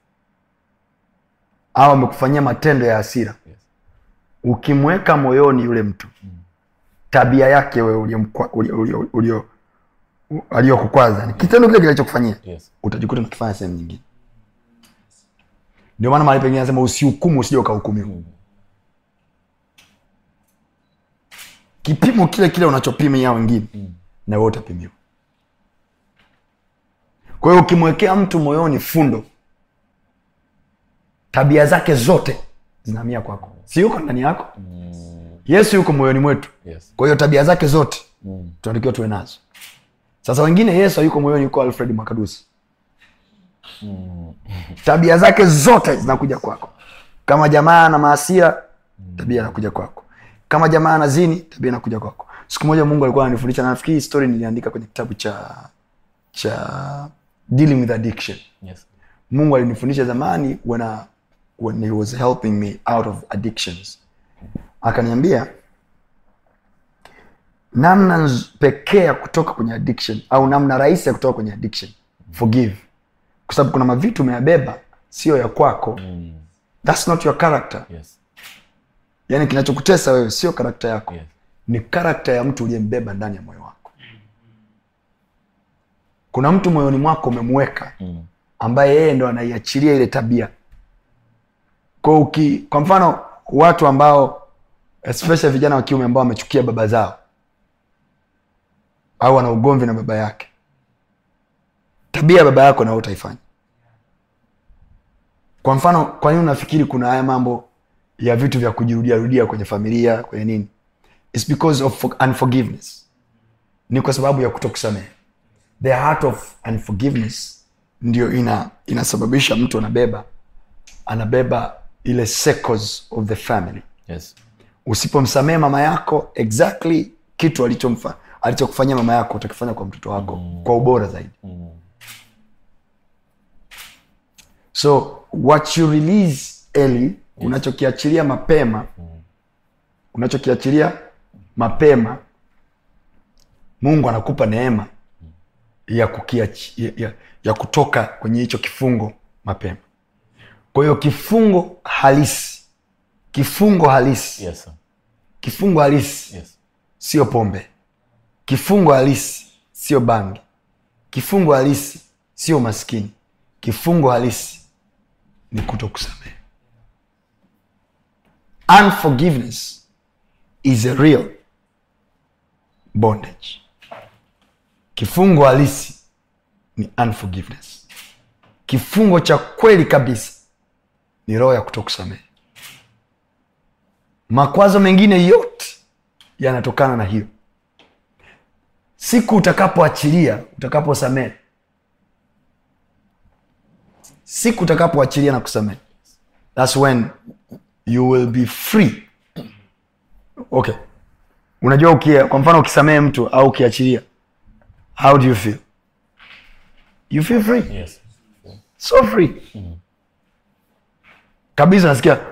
au amekufanyia matendo ya hasira Yes. ukimweka moyoni yule mtu tabia yake wewe uliyomkwa- ulio- ulio- ulio- u- aliyokukwaza ni kitendo kile kilichokufanyia Yes. utajikuta unakifanya sehemu nyingine ndio maana mahali pengine anasema usihukumu usije ukahukumiwa kipimo kile kile unachopimia wengine na wewe utapimiwa kwa hiyo ukimwekea mtu moyoni fundo tabia zake zote zinahamia kwako si yuko ndani yako yesu yuko moyoni mwetu Yes. kwa hiyo tabia zake zote Mm. tunatakiwa tuwe nazo sasa wengine yesu hayuko moyoni yuko alfred makadusi tabia zake zote zinakuja kwako kama jamaa na maasia tabia inakuja kwako kama jamaa na zini tabia inakuja kwako siku moja mungu alikuwa ananifundisha na nafikiri hii story niliandika kwenye kitabu cha cha dealing with addiction Yes. mungu alinifundisha zamani when, I, when he was helping me out of addictions akaniambia namna nz- pekee ya kutoka kwenye addiction au namna rahisi ya kutoka kwenye addiction forgive kwa sababu kuna mavitu umeyabeba sio ya kwako Mm. thats not your character Yes. yaani kinachokutesa wewe sio karakta yako Yes. ni karakta ya mtu uliyembeba ndani ya moyo wako kuna mtu moyoni mwako umemweka Mm. ambaye yeye ndo anaiachilia ile tabia kwa, uki, kwa mfano watu ambao especially vijana wa kiume ambao wamechukia baba zao au ana ugomvi na baba yake tabia ya baba yako na wewe utaifanya kwa mfano kwa nini unafikiri kuna haya mambo ya vitu vya kujirudia rudia kwenye familia kwenye nini It's because of for- unforgiveness ni kwa sababu ya kutokusamehe the heart of unforgiveness ndio ina inasababisha mtu anabeba anabeba ile circles of the family Yes. usipomsamehe mama yako exactly kitu alichomfa alichokufanyia mama yako utakifanya kwa mtoto wako mm. kwa ubora zaidi mm. so what you release early yes. unachokiachilia mapema mm. unachokiachilia mapema mungu anakupa neema ya, kukiachi, ya, ya, ya kutoka kwenye hicho kifungo mapema kwa hiyo kifungo halisi kifungo halisi Yes, sir. kifungo halisi Yes. sio pombe kifungo halisi sio bangi kifungo halisi sio maskini kifungo halisi ni kuto kusamehe unforgiveness is a real bondage kifungo halisi ni unforgiveness kifungo cha kweli kabisa ni roho ya kuto kusamehe makwazo mengine yote yanatokana na hiyo siku utakapoachilia utakaposamehe siku utakapoachilia na kusamehe thats when you will be free okay unajua ukia, kwa mfano ukisamehe mtu au ukiachilia how do you feel you feel free Yes. so free kabisa nasikia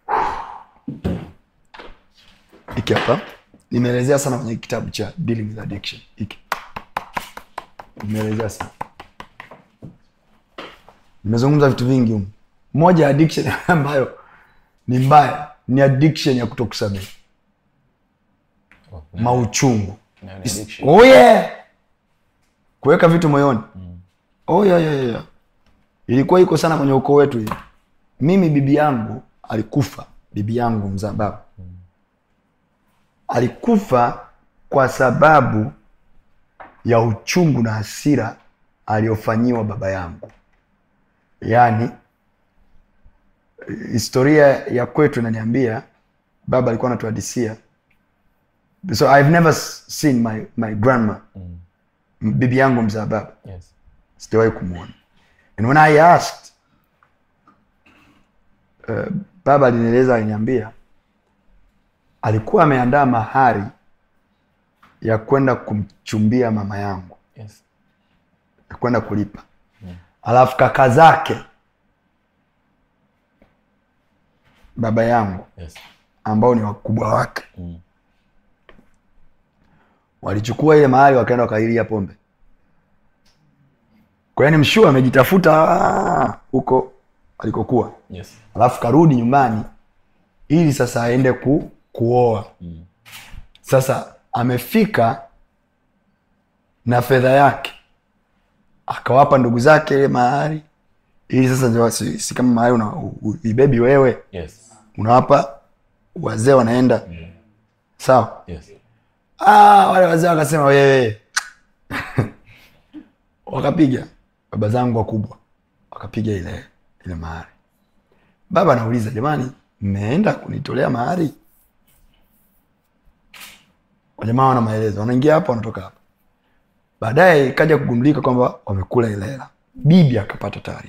hiki hapa nimeelezea sana kwenye kitabu cha dealing with addiction hiki nimeelezea sana nimezungumza vitu vingi humu moja ya addiction ambayo ni mbaya ni addiction ya kutokusamehe mauchungu Nayo ni addiction. oh yeah. kuweka vitu moyoni oh yeah, yeah, yeah. ilikuwa iko sana kwenye ukoo wetu hii mimi bibi yangu alikufa bibi yangu mzaa baba alikufa kwa sababu ya uchungu na hasira aliyofanyiwa baba yangu yaani historia ya kwetu inaniambia baba alikuwa anatuhadisia so i've never s- seen my, my grandma mm. bibi yangu mzaa baba Yes. sijawahi kumwona and when i asked uh, baba alinieleza aliniambia alikuwa ameandaa mahari ya kwenda kumchumbia mama yangu Yes. ya kwenda kulipa alafu kaka zake baba yangu Yes. ambao ni wakubwa wake Mm. walichukua ile mahali wakaenda wakailia pombe kwa hiyo ni mshua amejitafuta ah, huko alikokuwa Yes. alafu karudi nyumbani ili sasa aende ku, kuoa sasa amefika na fedha yake akawapa ndugu zake ile mahari ili sasa ndio si, si kama mahari una u- u- uibebi wewe Yes. unawapa wazee wanaenda sawa Yes. ah, wale wazee wakasema wewe wakapiga baba zangu wakubwa wakapiga ile ile mahari baba anauliza jamani mmeenda kunitolea mahari wajamaa wana maelezo wanaingia hapa wanatoka hapa baadaye ikaja kugundulika kwamba wamekula ile hela bibi akapata taarifa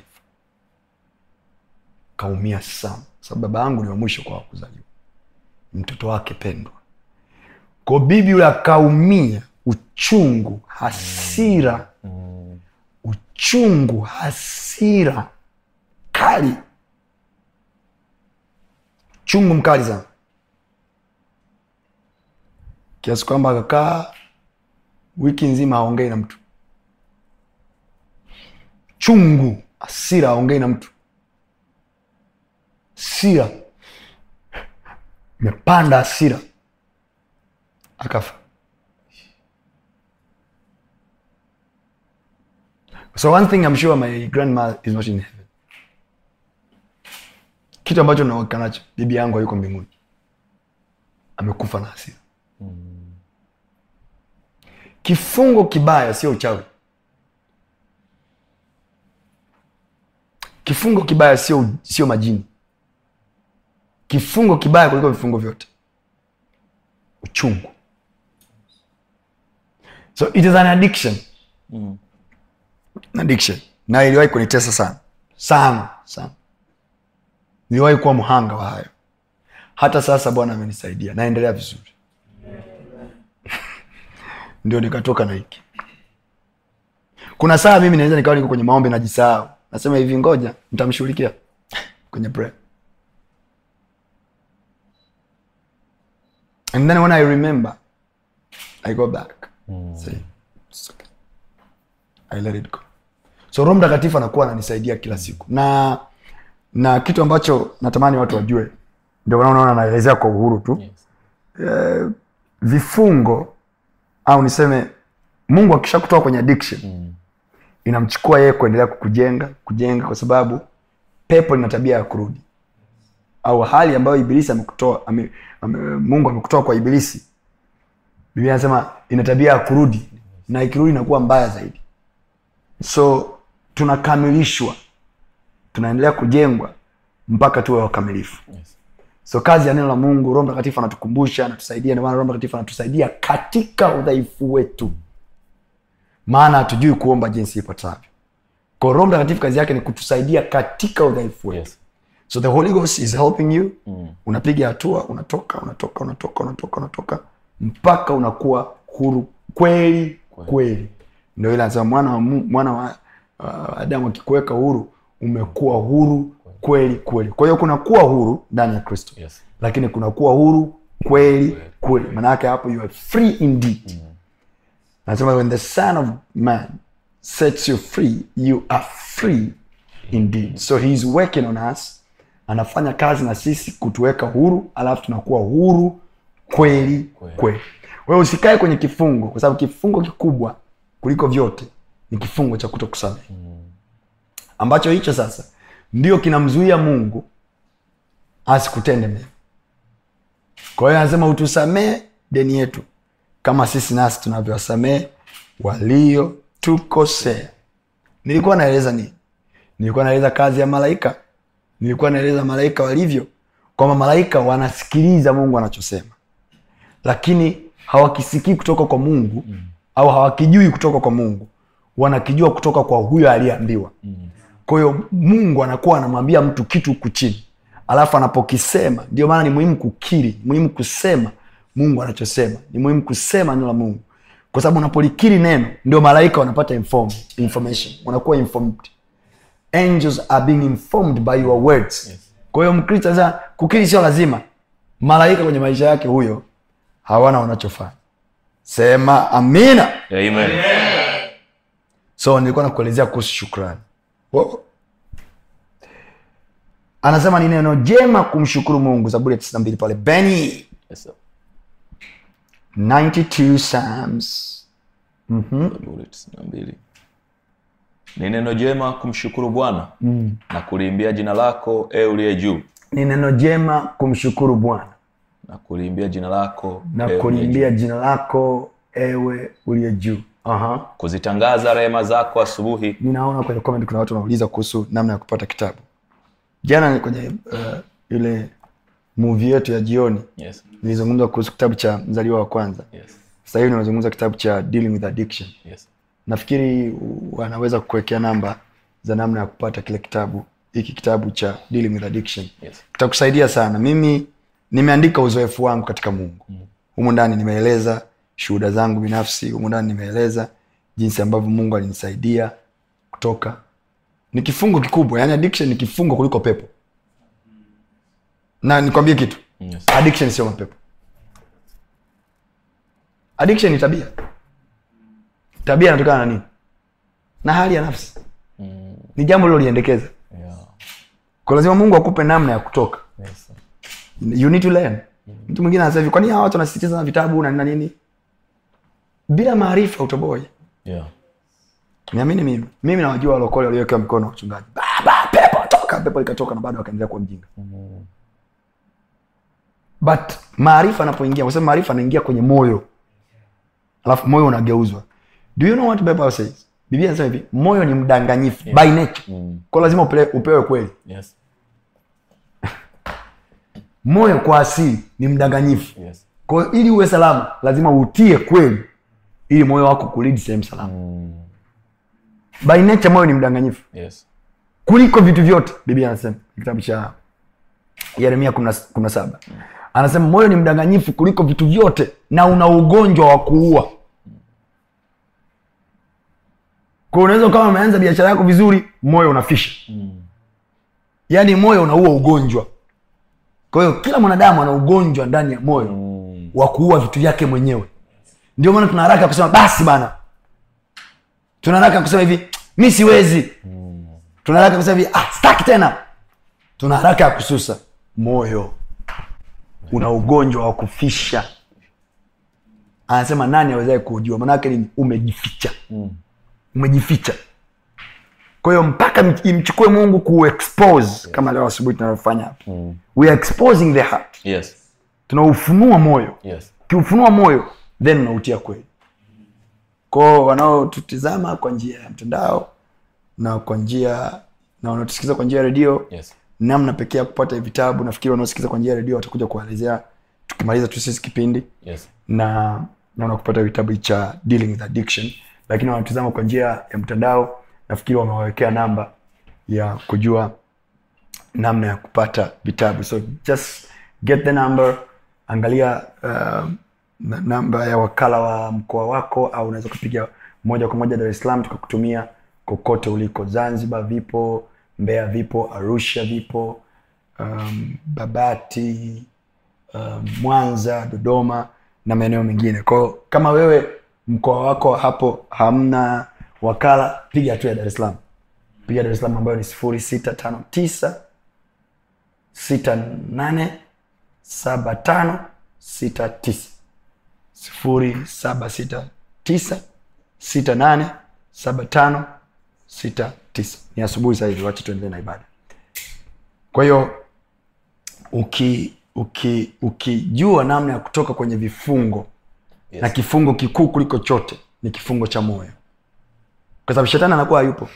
kaumia sana sababu baba yangu ni wa mwisho kwa kuzaliwa mtoto wake pendwa ko bibi yule akaumia uchungu hasira uchungu hasira kali chungu mkali sana kiasi kwamba akakaa wiki nzima aongei na mtu chungu hasira aongei na mtu hasira imepanda hasira akafa so one thing I'm sure my grandma is not in heaven kitu ambacho nauhakika nacho bibi yangu hayuko mbinguni amekufa na hasira kifungo kibaya sio uchawi kifungo kibaya sio sio majini kifungo kibaya kuliko vifungo vyote uchungu so it is an addiction An addiction na iliwahi kunitesa sana sana sana niliwahi kuwa mhanga wa hayo hata sasa bwana amenisaidia naendelea vizuri ndio nikatoka na hiki kuna saa mimi naweza nikawa niko kwenye maombi najisahau nasema hivi ngoja nitamshughulikia kwenye prayer and then when i remember i go back say it's okay i let it go so roho mtakatifu anakuwa ananisaidia kila siku na na kitu ambacho natamani watu wajue ndio maana unaona naelezea kwa uhuru tu Yes. vifungo au niseme mungu akisha kutoka kwenye addiction Mm. inamchukua yeye kuendelea kukujenga kujenga kwa sababu pepo lina tabia ya kurudi au hali ambayo ibilisi amekutoa ame, ame, mungu amekutoa kwa ibilisi biblia anasema ina tabia ya kurudi na ikirudi inakuwa mbaya zaidi so tunakamilishwa tunaendelea kujengwa mpaka tuwe wakamilifu Yes. so kazi ya neno la mungu roho mtakatifu anatukumbusha anatusaidia ndio maana roho mtakatifu anatusaidia katika udhaifu wetu maana hatujui kuomba jinsi ipatavyo kwa roho mtakatifu kazi yake ni kutusaidia katika udhaifu wetu Yes. so the holy ghost is helping you Mm. unapiga hatua unatoka unatoka unatoka unatoka unatoka mpaka unakuwa huru kweli kweli ndio ile anasema mwana wa, Mu- mwana wa uh, adamu akikuweka huru umekuwa huru kweli kweli kwa hiyo kunakuwa huru ndani ya kristo Yes. lakini kunakuwa huru kweli kweli maanaake hapo you are free indeed anasema when the son of man sets you free you are free indeed so he is working on us anafanya kazi na sisi kutuweka huru alafu tunakuwa huru kweli kweli wewe usikae kwenye kifungo kwa sababu kifungo kikubwa kuliko vyote ni kifungo cha kuto kusamehe ambacho hicho sasa ndio kinamzuia mungu asikutende mema kwa hiyo anasema utusamee deni yetu kama sisi nasi tunavyowasamehe waliotukosea nilikuwa naeleza nini nilikuwa naeleza kazi ya malaika nilikuwa naeleza malaika walivyo kwamba malaika wanasikiliza mungu anachosema lakini hawakisikii kutoka kwa mungu mm. au hawakijui kutoka kwa mungu wanakijua kutoka kwa huyo aliyeambiwa mm. kwa hiyo mungu anakuwa anamwambia mtu kitu huku chini alafu anapokisema ndio maana ni muhimu kukiri ni muhimu kusema mungu anachosema ni muhimu kusema neno la mungu kwa sababu unapolikiri neno ndio malaika wanapata inform, information wanakuwa informed angels are being informed by your words Yes. kwa hiyo mkristo sasa kukiri sio lazima malaika kwenye maisha yake huyo hawana wanachofanya sema amina Amen. so nilikuwa nakuelezea kuhusu shukrani Wo- anasema ni neno jema kumshukuru mungu zaburi ya 92 pale beni Yes, sir. 92 psalms Zaburi tisini na mbili. Ni neno jema kumshukuru Bwana na kuliimbia jina lako e uliye juu ni neno jema kumshukuru bwana na kuliimbia jina lako na e uliye kulimbia jina lako ewe uliye juu Aha. juu. kuzitangaza rehema zako asubuhi ninaona kwenye comment kuna watu wanauliza kuhusu namna ya kupata kitabu jana ni kwenye uh, ile movie yetu ya jioni yes. nilizungumza kuhusu kitabu cha mzaliwa wa kwanza Yes. sasa hivi nimezungumza kitabu cha dealing with addiction Yes. nafikiri wanaweza kukuwekea namba za namna ya kupata kile kitabu hiki kitabu cha dealing with addiction Yes. kitakusaidia sana mimi nimeandika uzoefu wangu katika mungu humu ndani nimeeleza shuhuda zangu binafsi humu ndani nimeeleza jinsi ambavyo mungu alinisaidia kutoka ni kifungo kikubwa yani addiction ni kifungo kuliko pepo na nikwambie kitu Yes. addiction sio mapepo addiction ni tabia tabia inatokana na nini na hali ya nafsi ni jambo liloliendekeza Yeah. kwa lazima mungu akupe namna ya kutoka Yes. you need to learn mtu mwingine anasema hivi kwa nini hawa watu wanasisitiza na vitabu na nini na nini bila maarifa utoboi Yeah. niamini mimi mimi nawajua walokole waliowekewa mikono wa wachungaji baba pepo toka pepo likatoka na bado wakaendelea kuwa mjinga but maarifa anapoingia kwa sababu maarifa anaingia kwenye moyo alafu moyo unageuzwa do you know what bible says biblia anasema hivi moyo ni mdanganyifu by nature Mm. kwa lazima upele, upewe kweli Yes. moyo kwa asili ni mdanganyifu Yes. kwa hiyo ili uwe salama lazima utie kweli ili moyo wako kulidi sehemu salama Mm. by nature moyo ni mdanganyifu Yes. kuliko vitu vyote biblia anasema kitabu cha yeremia kumi na- kumi na saba anasema moyo ni mdanganyifu kuliko vitu vyote na una ugonjwa wa kuua kwa unaweza ukawa umeanza biashara yako vizuri moyo unafisha yaani moyo unaua ugonjwa kwa hiyo kila mwanadamu ana ugonjwa ndani ya moyo wa kuua vitu vyake mwenyewe ndio maana tuna haraka ya kusema basi bana tuna haraka ya kusema hivi mi siwezi tuna haraka ya kusema hivi ah, staki tena tuna haraka ya kususa moyo una ugonjwa wa kufisha anasema nani awezae kuujua manake nini umejificha umejificha kwa hiyo mpaka m- imchukue mungu kuexpose kama leo asubuhi tunavyofanya hapa we are exposing the heart yes tunaufunua moyo yes ukiufunua moyo then unautia kweli kwao wanaotutizama kwa njia ya mtandao na kwa njia na wanaotusikiza kwa njia ya redio yes namna pekee ya kupata hivi vitabu nafikiri wanaosikiza kwa njia ya redio watakuja kuelezea tukimaliza tu sisi kipindi yes na naona kupata vitabu cha dealing with addiction lakini wanatizama kwa njia ya mtandao nafikiri wamewawekea namba ya kujua namna ya kupata vitabu so just get the number angalia uh, na- namba ya wakala wa mkoa wako au unaweza kupiga moja kwa moja dar es salaam tukakutumia kokote uliko zanzibar vipo mbeya vipo arusha vipo um, babati um, mwanza dodoma na maeneo mengine kwao kama wewe mkoa wako hapo hamna wakala piga hatua ya dar es salaam piga dar es salaam ambayo ni sifuri sita tano tisa sita nane saba tano sita tisa sifuri saba sita tisa sita nane saba tano sita tisa ni asubuhi sahivi wacha tuendelee na ibada kwa hiyo uki uki ukijua namna ya kutoka kwenye vifungo Yes. na kifungo kikuu kuliko chote ni kifungo cha moyo kwa sababu shetani anakuwa hayupo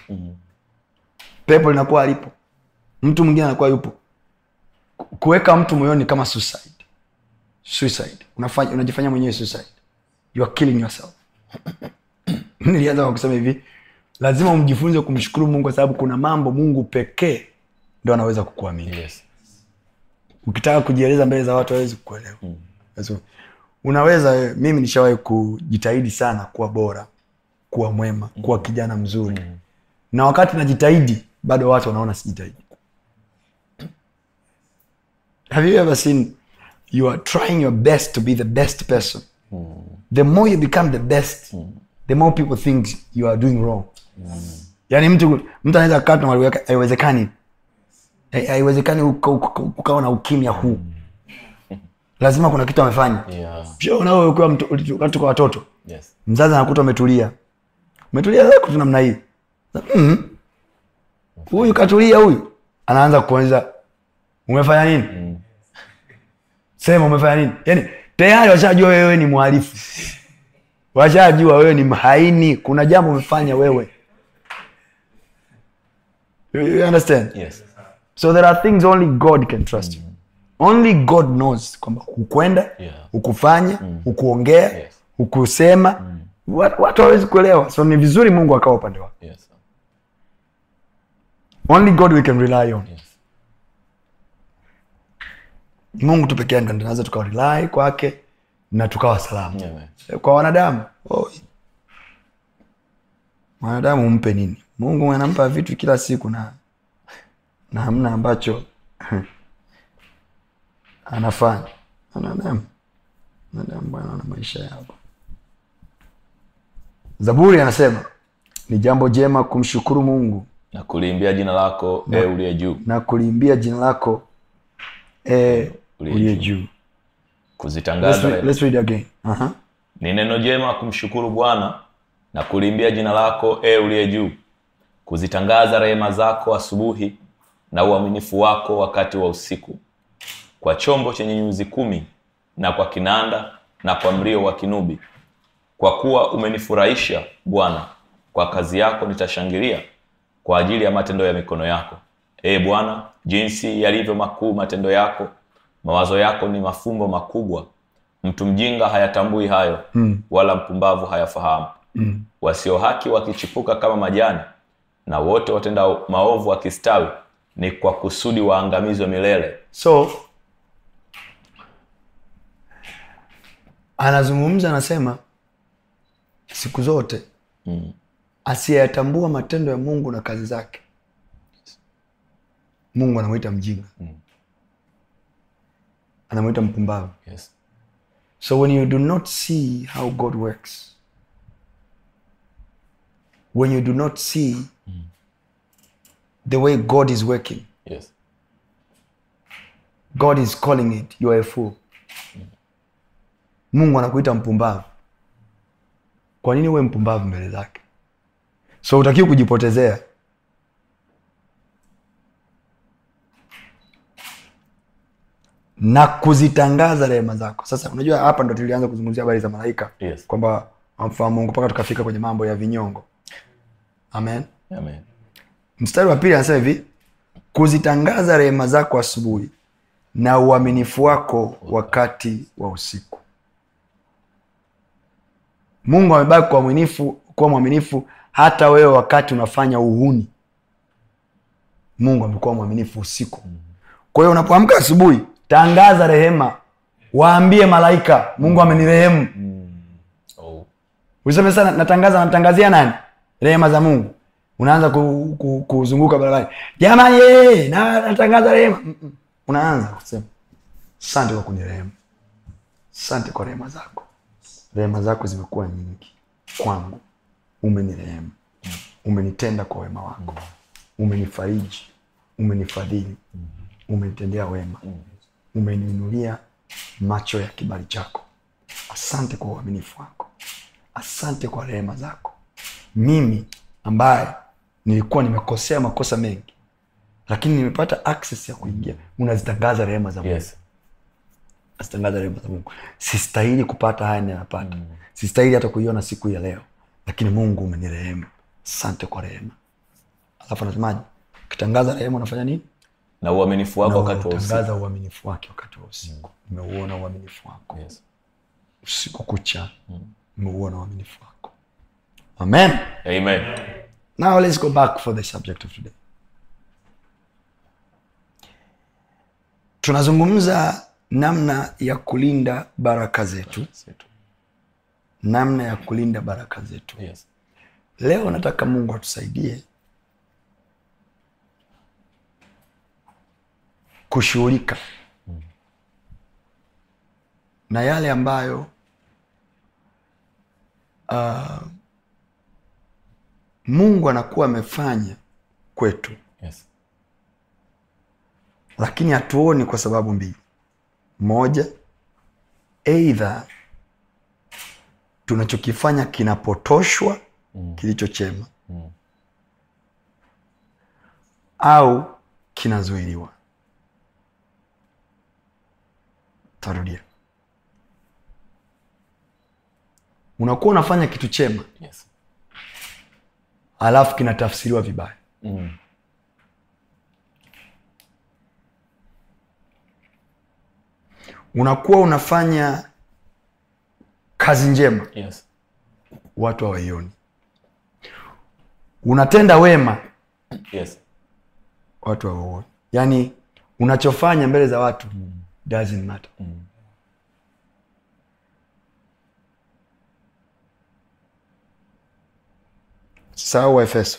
pepo linakuwa alipo mtu mwingine anakuwa yupo Ku- kuweka mtu moyoni ni kama suicide suicide unafanya unajifanya mwenyewe suicide you are killing yourself nilianza kwa kusema hivi lazima umjifunze kumshukuru mungu kwa sababu kuna mambo mungu pekee ndo anaweza kukuamini yes ukitaka kujieleza mbele za watu hawezi kukuelewa Lazima- unaweza wewe- mimi nishawahi kujitahidi sana kuwa bora kuwa mwema kuwa kijana mzuri na wakati najitahidi bado watu wanaona sijitahidi have you ever seen you are trying your best to be the best person the more you become the best the more people think you are doing wrong yaani mtu mtu anaweza kukaa tu mahali wake, haiwezekani Hai- haiwezekani uka- uka- ukawa na ukimya huu lazima kuna kitu amefanya yeah shaona wewe ukiwa mtu- ulitu- wakati tuko watoto yes mzazi anakuta umetulia umetulia zako tu namna hii Mm. huyu katulia huyu anaanza kuanza umefanya nini sema umefanya nini yaani tayari washajua wewe ni mhalifu washajua wewe ni mhaini kuna jambo umefanya wewe you you understand yes so there are things only god can trust you only god knows kwamba hukwenda Yeah. hukufanya hukuongea Yes. hukusema Wat- watu hawawezi kuelewa so ni vizuri mungu akawa upande wako yes only god we can rely on yes Ni mungu tu pekee ndo tunaweza tukawa rely kwake na tukawa salama Amen. kwa wanadamu oi. mwanadamu umpe nini mungu anampa vitu kila siku na na hamna ambacho anafanya wanadamu wanadamu bwana wana maisha yao zaburi anasema ni jambo jema kumshukuru mungu na kuliimbia jina lako e uliye juu na kuliimbia jina lako e, Uliye uliye juu. juu let's, kuzitangaza read- let's read again Aha. ni neno jema kumshukuru bwana na kuliimbia jina lako e uliye juu kuzitangaza rehema zako asubuhi na uaminifu wako wakati wa usiku kwa chombo chenye nyuzi kumi na kwa kinanda na kwa mlio wa kinubi kwa kuwa umenifurahisha bwana kwa kazi yako nitashangilia kwa ajili ya matendo ya mikono yako ee bwana jinsi yalivyo makuu matendo yako mawazo yako ni mafumbo makubwa mtu mjinga hayatambui hayo mm. wala mpumbavu hayafahamu mm. wasio haki wakichipuka kama majani na wote watenda maovu wakistawi ni kwa kusudi waangamizwe milele so anazungumza anasema siku zote Mm. asiyeyatambua matendo ya mungu na kazi zake mungu anamwita mjinga anamwita mpumbavu Yes. So when you do not see how God works, when you do not see the way God is working, Yes. God is calling it, you are a fool. Mungu anakuita mpumbavu. Kwa nini uwe mpumbavu mbele zake? So utakiwa kujipotezea. na kuzitangaza rehema zako. Sasa unajua, hapa ndo tulianza kuzungumzia habari za malaika Yes. kwamba wamfahamu Mungu mpaka tukafika kwenye mambo ya vinyongo. Amen. Amen. Mstari wa pili anasema hivi, kuzitangaza rehema zako asubuhi na uaminifu wako wakati wa usiku. Mungu amebaki kuwa mwaminifu, kuwa mwaminifu hata wewe wakati unafanya uhuni. Mungu amekuwa mwaminifu usiku. Kwa hiyo unapoamka asubuhi, tangaza rehema, waambie malaika, Mungu amenirehemu. Oh. Useme sana natangaza, natangazia nani? Rehema za Mungu. Unaanza ku, ku, kuzunguka barabarani, jamani, ye, na natangaza rehema. Mm-mm. Unaanza kusema asante kwa kunirehemu, asante kwa rehema zako. Rehema zako zimekuwa nyingi kwangu, umenirehemu, umenitenda kwa wema wako, umenifariji, umenifadhili, umenitendea wema, umeniinulia macho ya kibali chako. Asante kwa uaminifu wako, asante kwa rehema zako. Mimi ambaye nilikuwa nimekosea makosa mengi, lakini nimepata access ya kuingia, unazitangaza rehema za Mungu Yes. nazitangaza rehema za Mungu. Sistahili kupata haya ninayopata, sistahili hata kuiona siku ya leo, lakini Mungu umenirehemu. Asante kwa rehema. Alafu anasemaje? Ukitangaza rehema unafanya nini? Na uaminifu wako Na wakati wa usiku. unatangaza uaminifu wake wakati wa usiku. Nimeuona uaminifu wako Yes. usiku kucha, nimeuona uaminifu wako. Amen. Amen. Now let's go back for the subject of today. Tunazungumza namna ya kulinda baraka zetu, namna ya kulinda baraka zetu. Yes. Leo nataka Mungu atusaidie kushughulika na yale ambayo uh, Mungu anakuwa amefanya kwetu, Yes. lakini hatuoni kwa sababu mbili. Moja, eidha tunachokifanya kinapotoshwa kilicho chema au kinazuiliwa. Tarudia, unakuwa unafanya kitu chema Yes. alafu kinatafsiriwa vibaya. Mm. Unakuwa unafanya kazi njema, Yes. watu hawaioni. Unatenda wema, Yes. watu hawauoni. Yaani unachofanya mbele za watu doesn't matter. Sahau Waefeso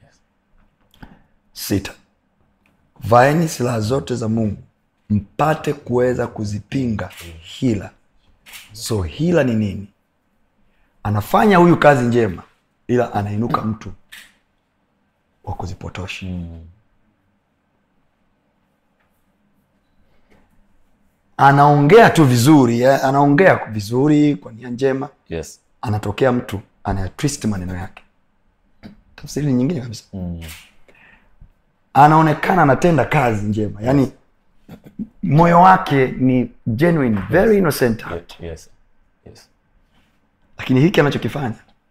sita, vaeni silaha zote za Mungu mpate kuweza kuzipinga hila. So hila ni nini? Anafanya huyu kazi njema, ila anainuka mtu wa kuzipotosha. Anaongea tu vizuri, eh, anaongea vizuri kwa nia njema, Yes. anatokea mtu anayatwist maneno yake, tafsiri ni nyingine kabisa. Anaonekana anatenda kazi njema, yaani moyo wake ni genuine, very innocent heart. Yes. Yes. lakini hiki anachokifanya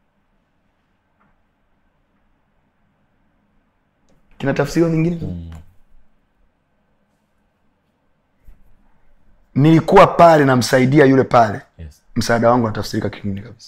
kina tafsiri nyingine. Nilikuwa pale namsaidia yule pale, Yes. msaada wangu unatafsirika kingine kabisa.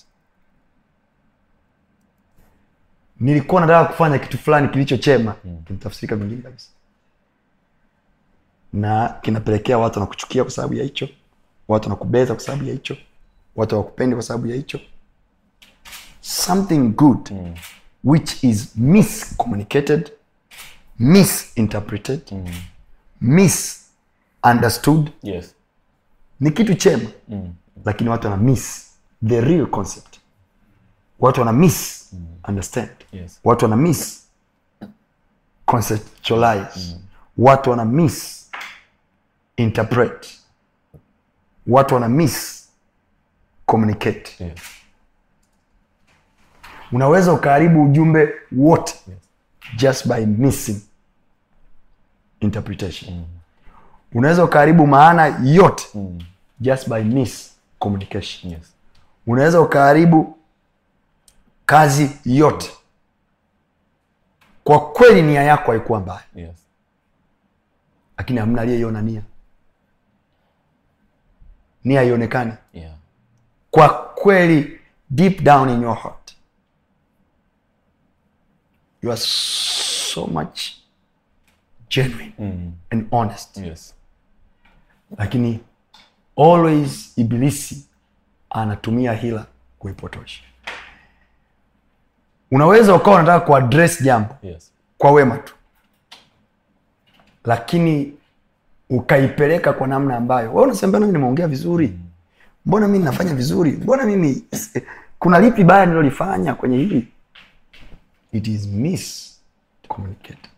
Nilikuwa nataka kufanya kitu fulani kilicho chema, kinatafsirika vingine kabisa. na kinapelekea watu wanakuchukia kwa sababu ya hicho watu wanakubeza kwa sababu ya hicho watu hawakupendi kwa sababu ya hicho something good mm. which is miscommunicated misinterpreted mm. misunderstood yes ni kitu chema mm. lakini watu wana miss the real concept watu wana miss mm. understand Yes. watu wana miss conceptualize mm. watu wana miss interpret watu wana miss communicate yes unaweza ukaharibu ujumbe wote just by missing interpretation mm. unaweza ukaharibu maana yote mm. just by miss communication yes unaweza ukaharibu kazi yote kwa kweli nia yako haikuwa mbaya yes lakini hamna aliyeiona nia nia haionekani yeah kwa kweli deep down in your heart you are so much genuine mm. and honest yes lakini always ibilisi anatumia hila kuipotosha unaweza ukawa unataka kuadres jambo yes kwa wema tu lakini ukaipeleka kwa namna ambayo we unasema mbona mimi nimeongea vizuri mbona mimi nafanya vizuri mbona mimi kuna lipi baya nilolifanya kwenye hili it is miscommunicated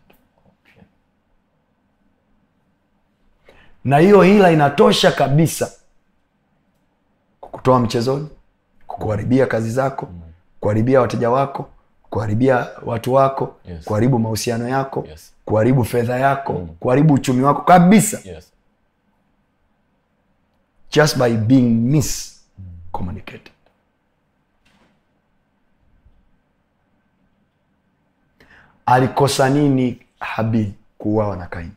na hiyo hila inatosha kabisa kukutoa mchezoni kukuharibia kazi zako kuharibia wateja wako kuharibia watu wako Yes. kuharibu mahusiano yako Yes. kuharibu fedha yako kuharibu uchumi wako kabisa yes just by being miscommunicated alikosa nini habili kuuawa na kaini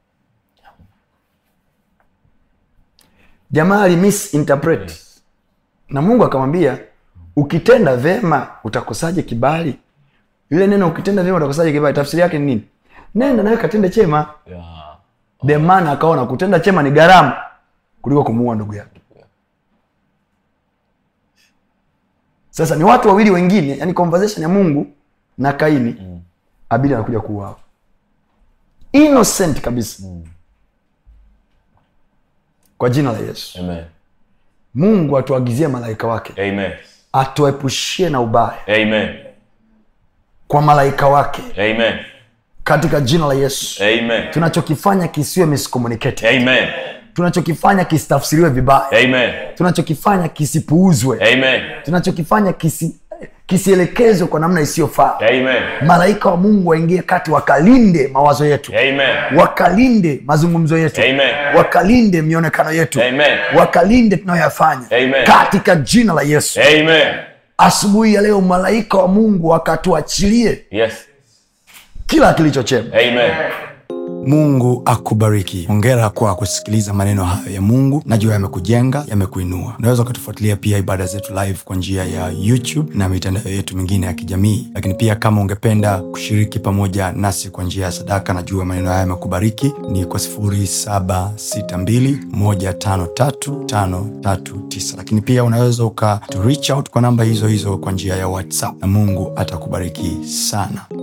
jamaa alimisinterpret yes na mungu akamwambia ukitenda vema utakosaje kibali ile neno ukitenda vyema utakosaje kibali tafsiri yake ni nini nenda nawe katende chema yeah the man akaona kutenda chema ni gharama kuliko kumuua ndugu yake sasa ni watu wawili wengine yani conversation ya mungu na kaini mm. abili anakuja kuuawa innocent kabisa mm. kwa jina la yesu amen mungu atuagizie malaika wake amen atuepushie na ubaya amen kwa malaika wake amen katika jina la yesu amen tunachokifanya kisiwe miscommunicated amen tunachokifanya kisitafsiriwe vibaya amen tunachokifanya kisipuuzwe amen tunachokifanya kisi kisielekezwe kwa namna isiyofaa amen malaika wa mungu waingie kati wakalinde mawazo yetu amen wakalinde mazungumzo yetu Amen. wakalinde mionekano yetu Amen. wakalinde tunayoyafanya Amen. katika jina la yesu amen asubuhi ya leo malaika wa mungu akatuachilie yes kila kilichochema amen mungu akubariki hongera kwa kusikiliza maneno hayo ya mungu najua yamekujenga yamekuinua unaweza ukatufuatilia pia ibada zetu live kwa njia ya youtube na mitandao yetu mingine ya kijamii lakini pia kama ungependa kushiriki pamoja nasi kwa njia ya sadaka najua maneno haya yamekubariki ni kwa 762153539 lakini pia unaweza uka to reach out kwa namba hizo hizo kwa njia ya whatsapp na mungu atakubariki sana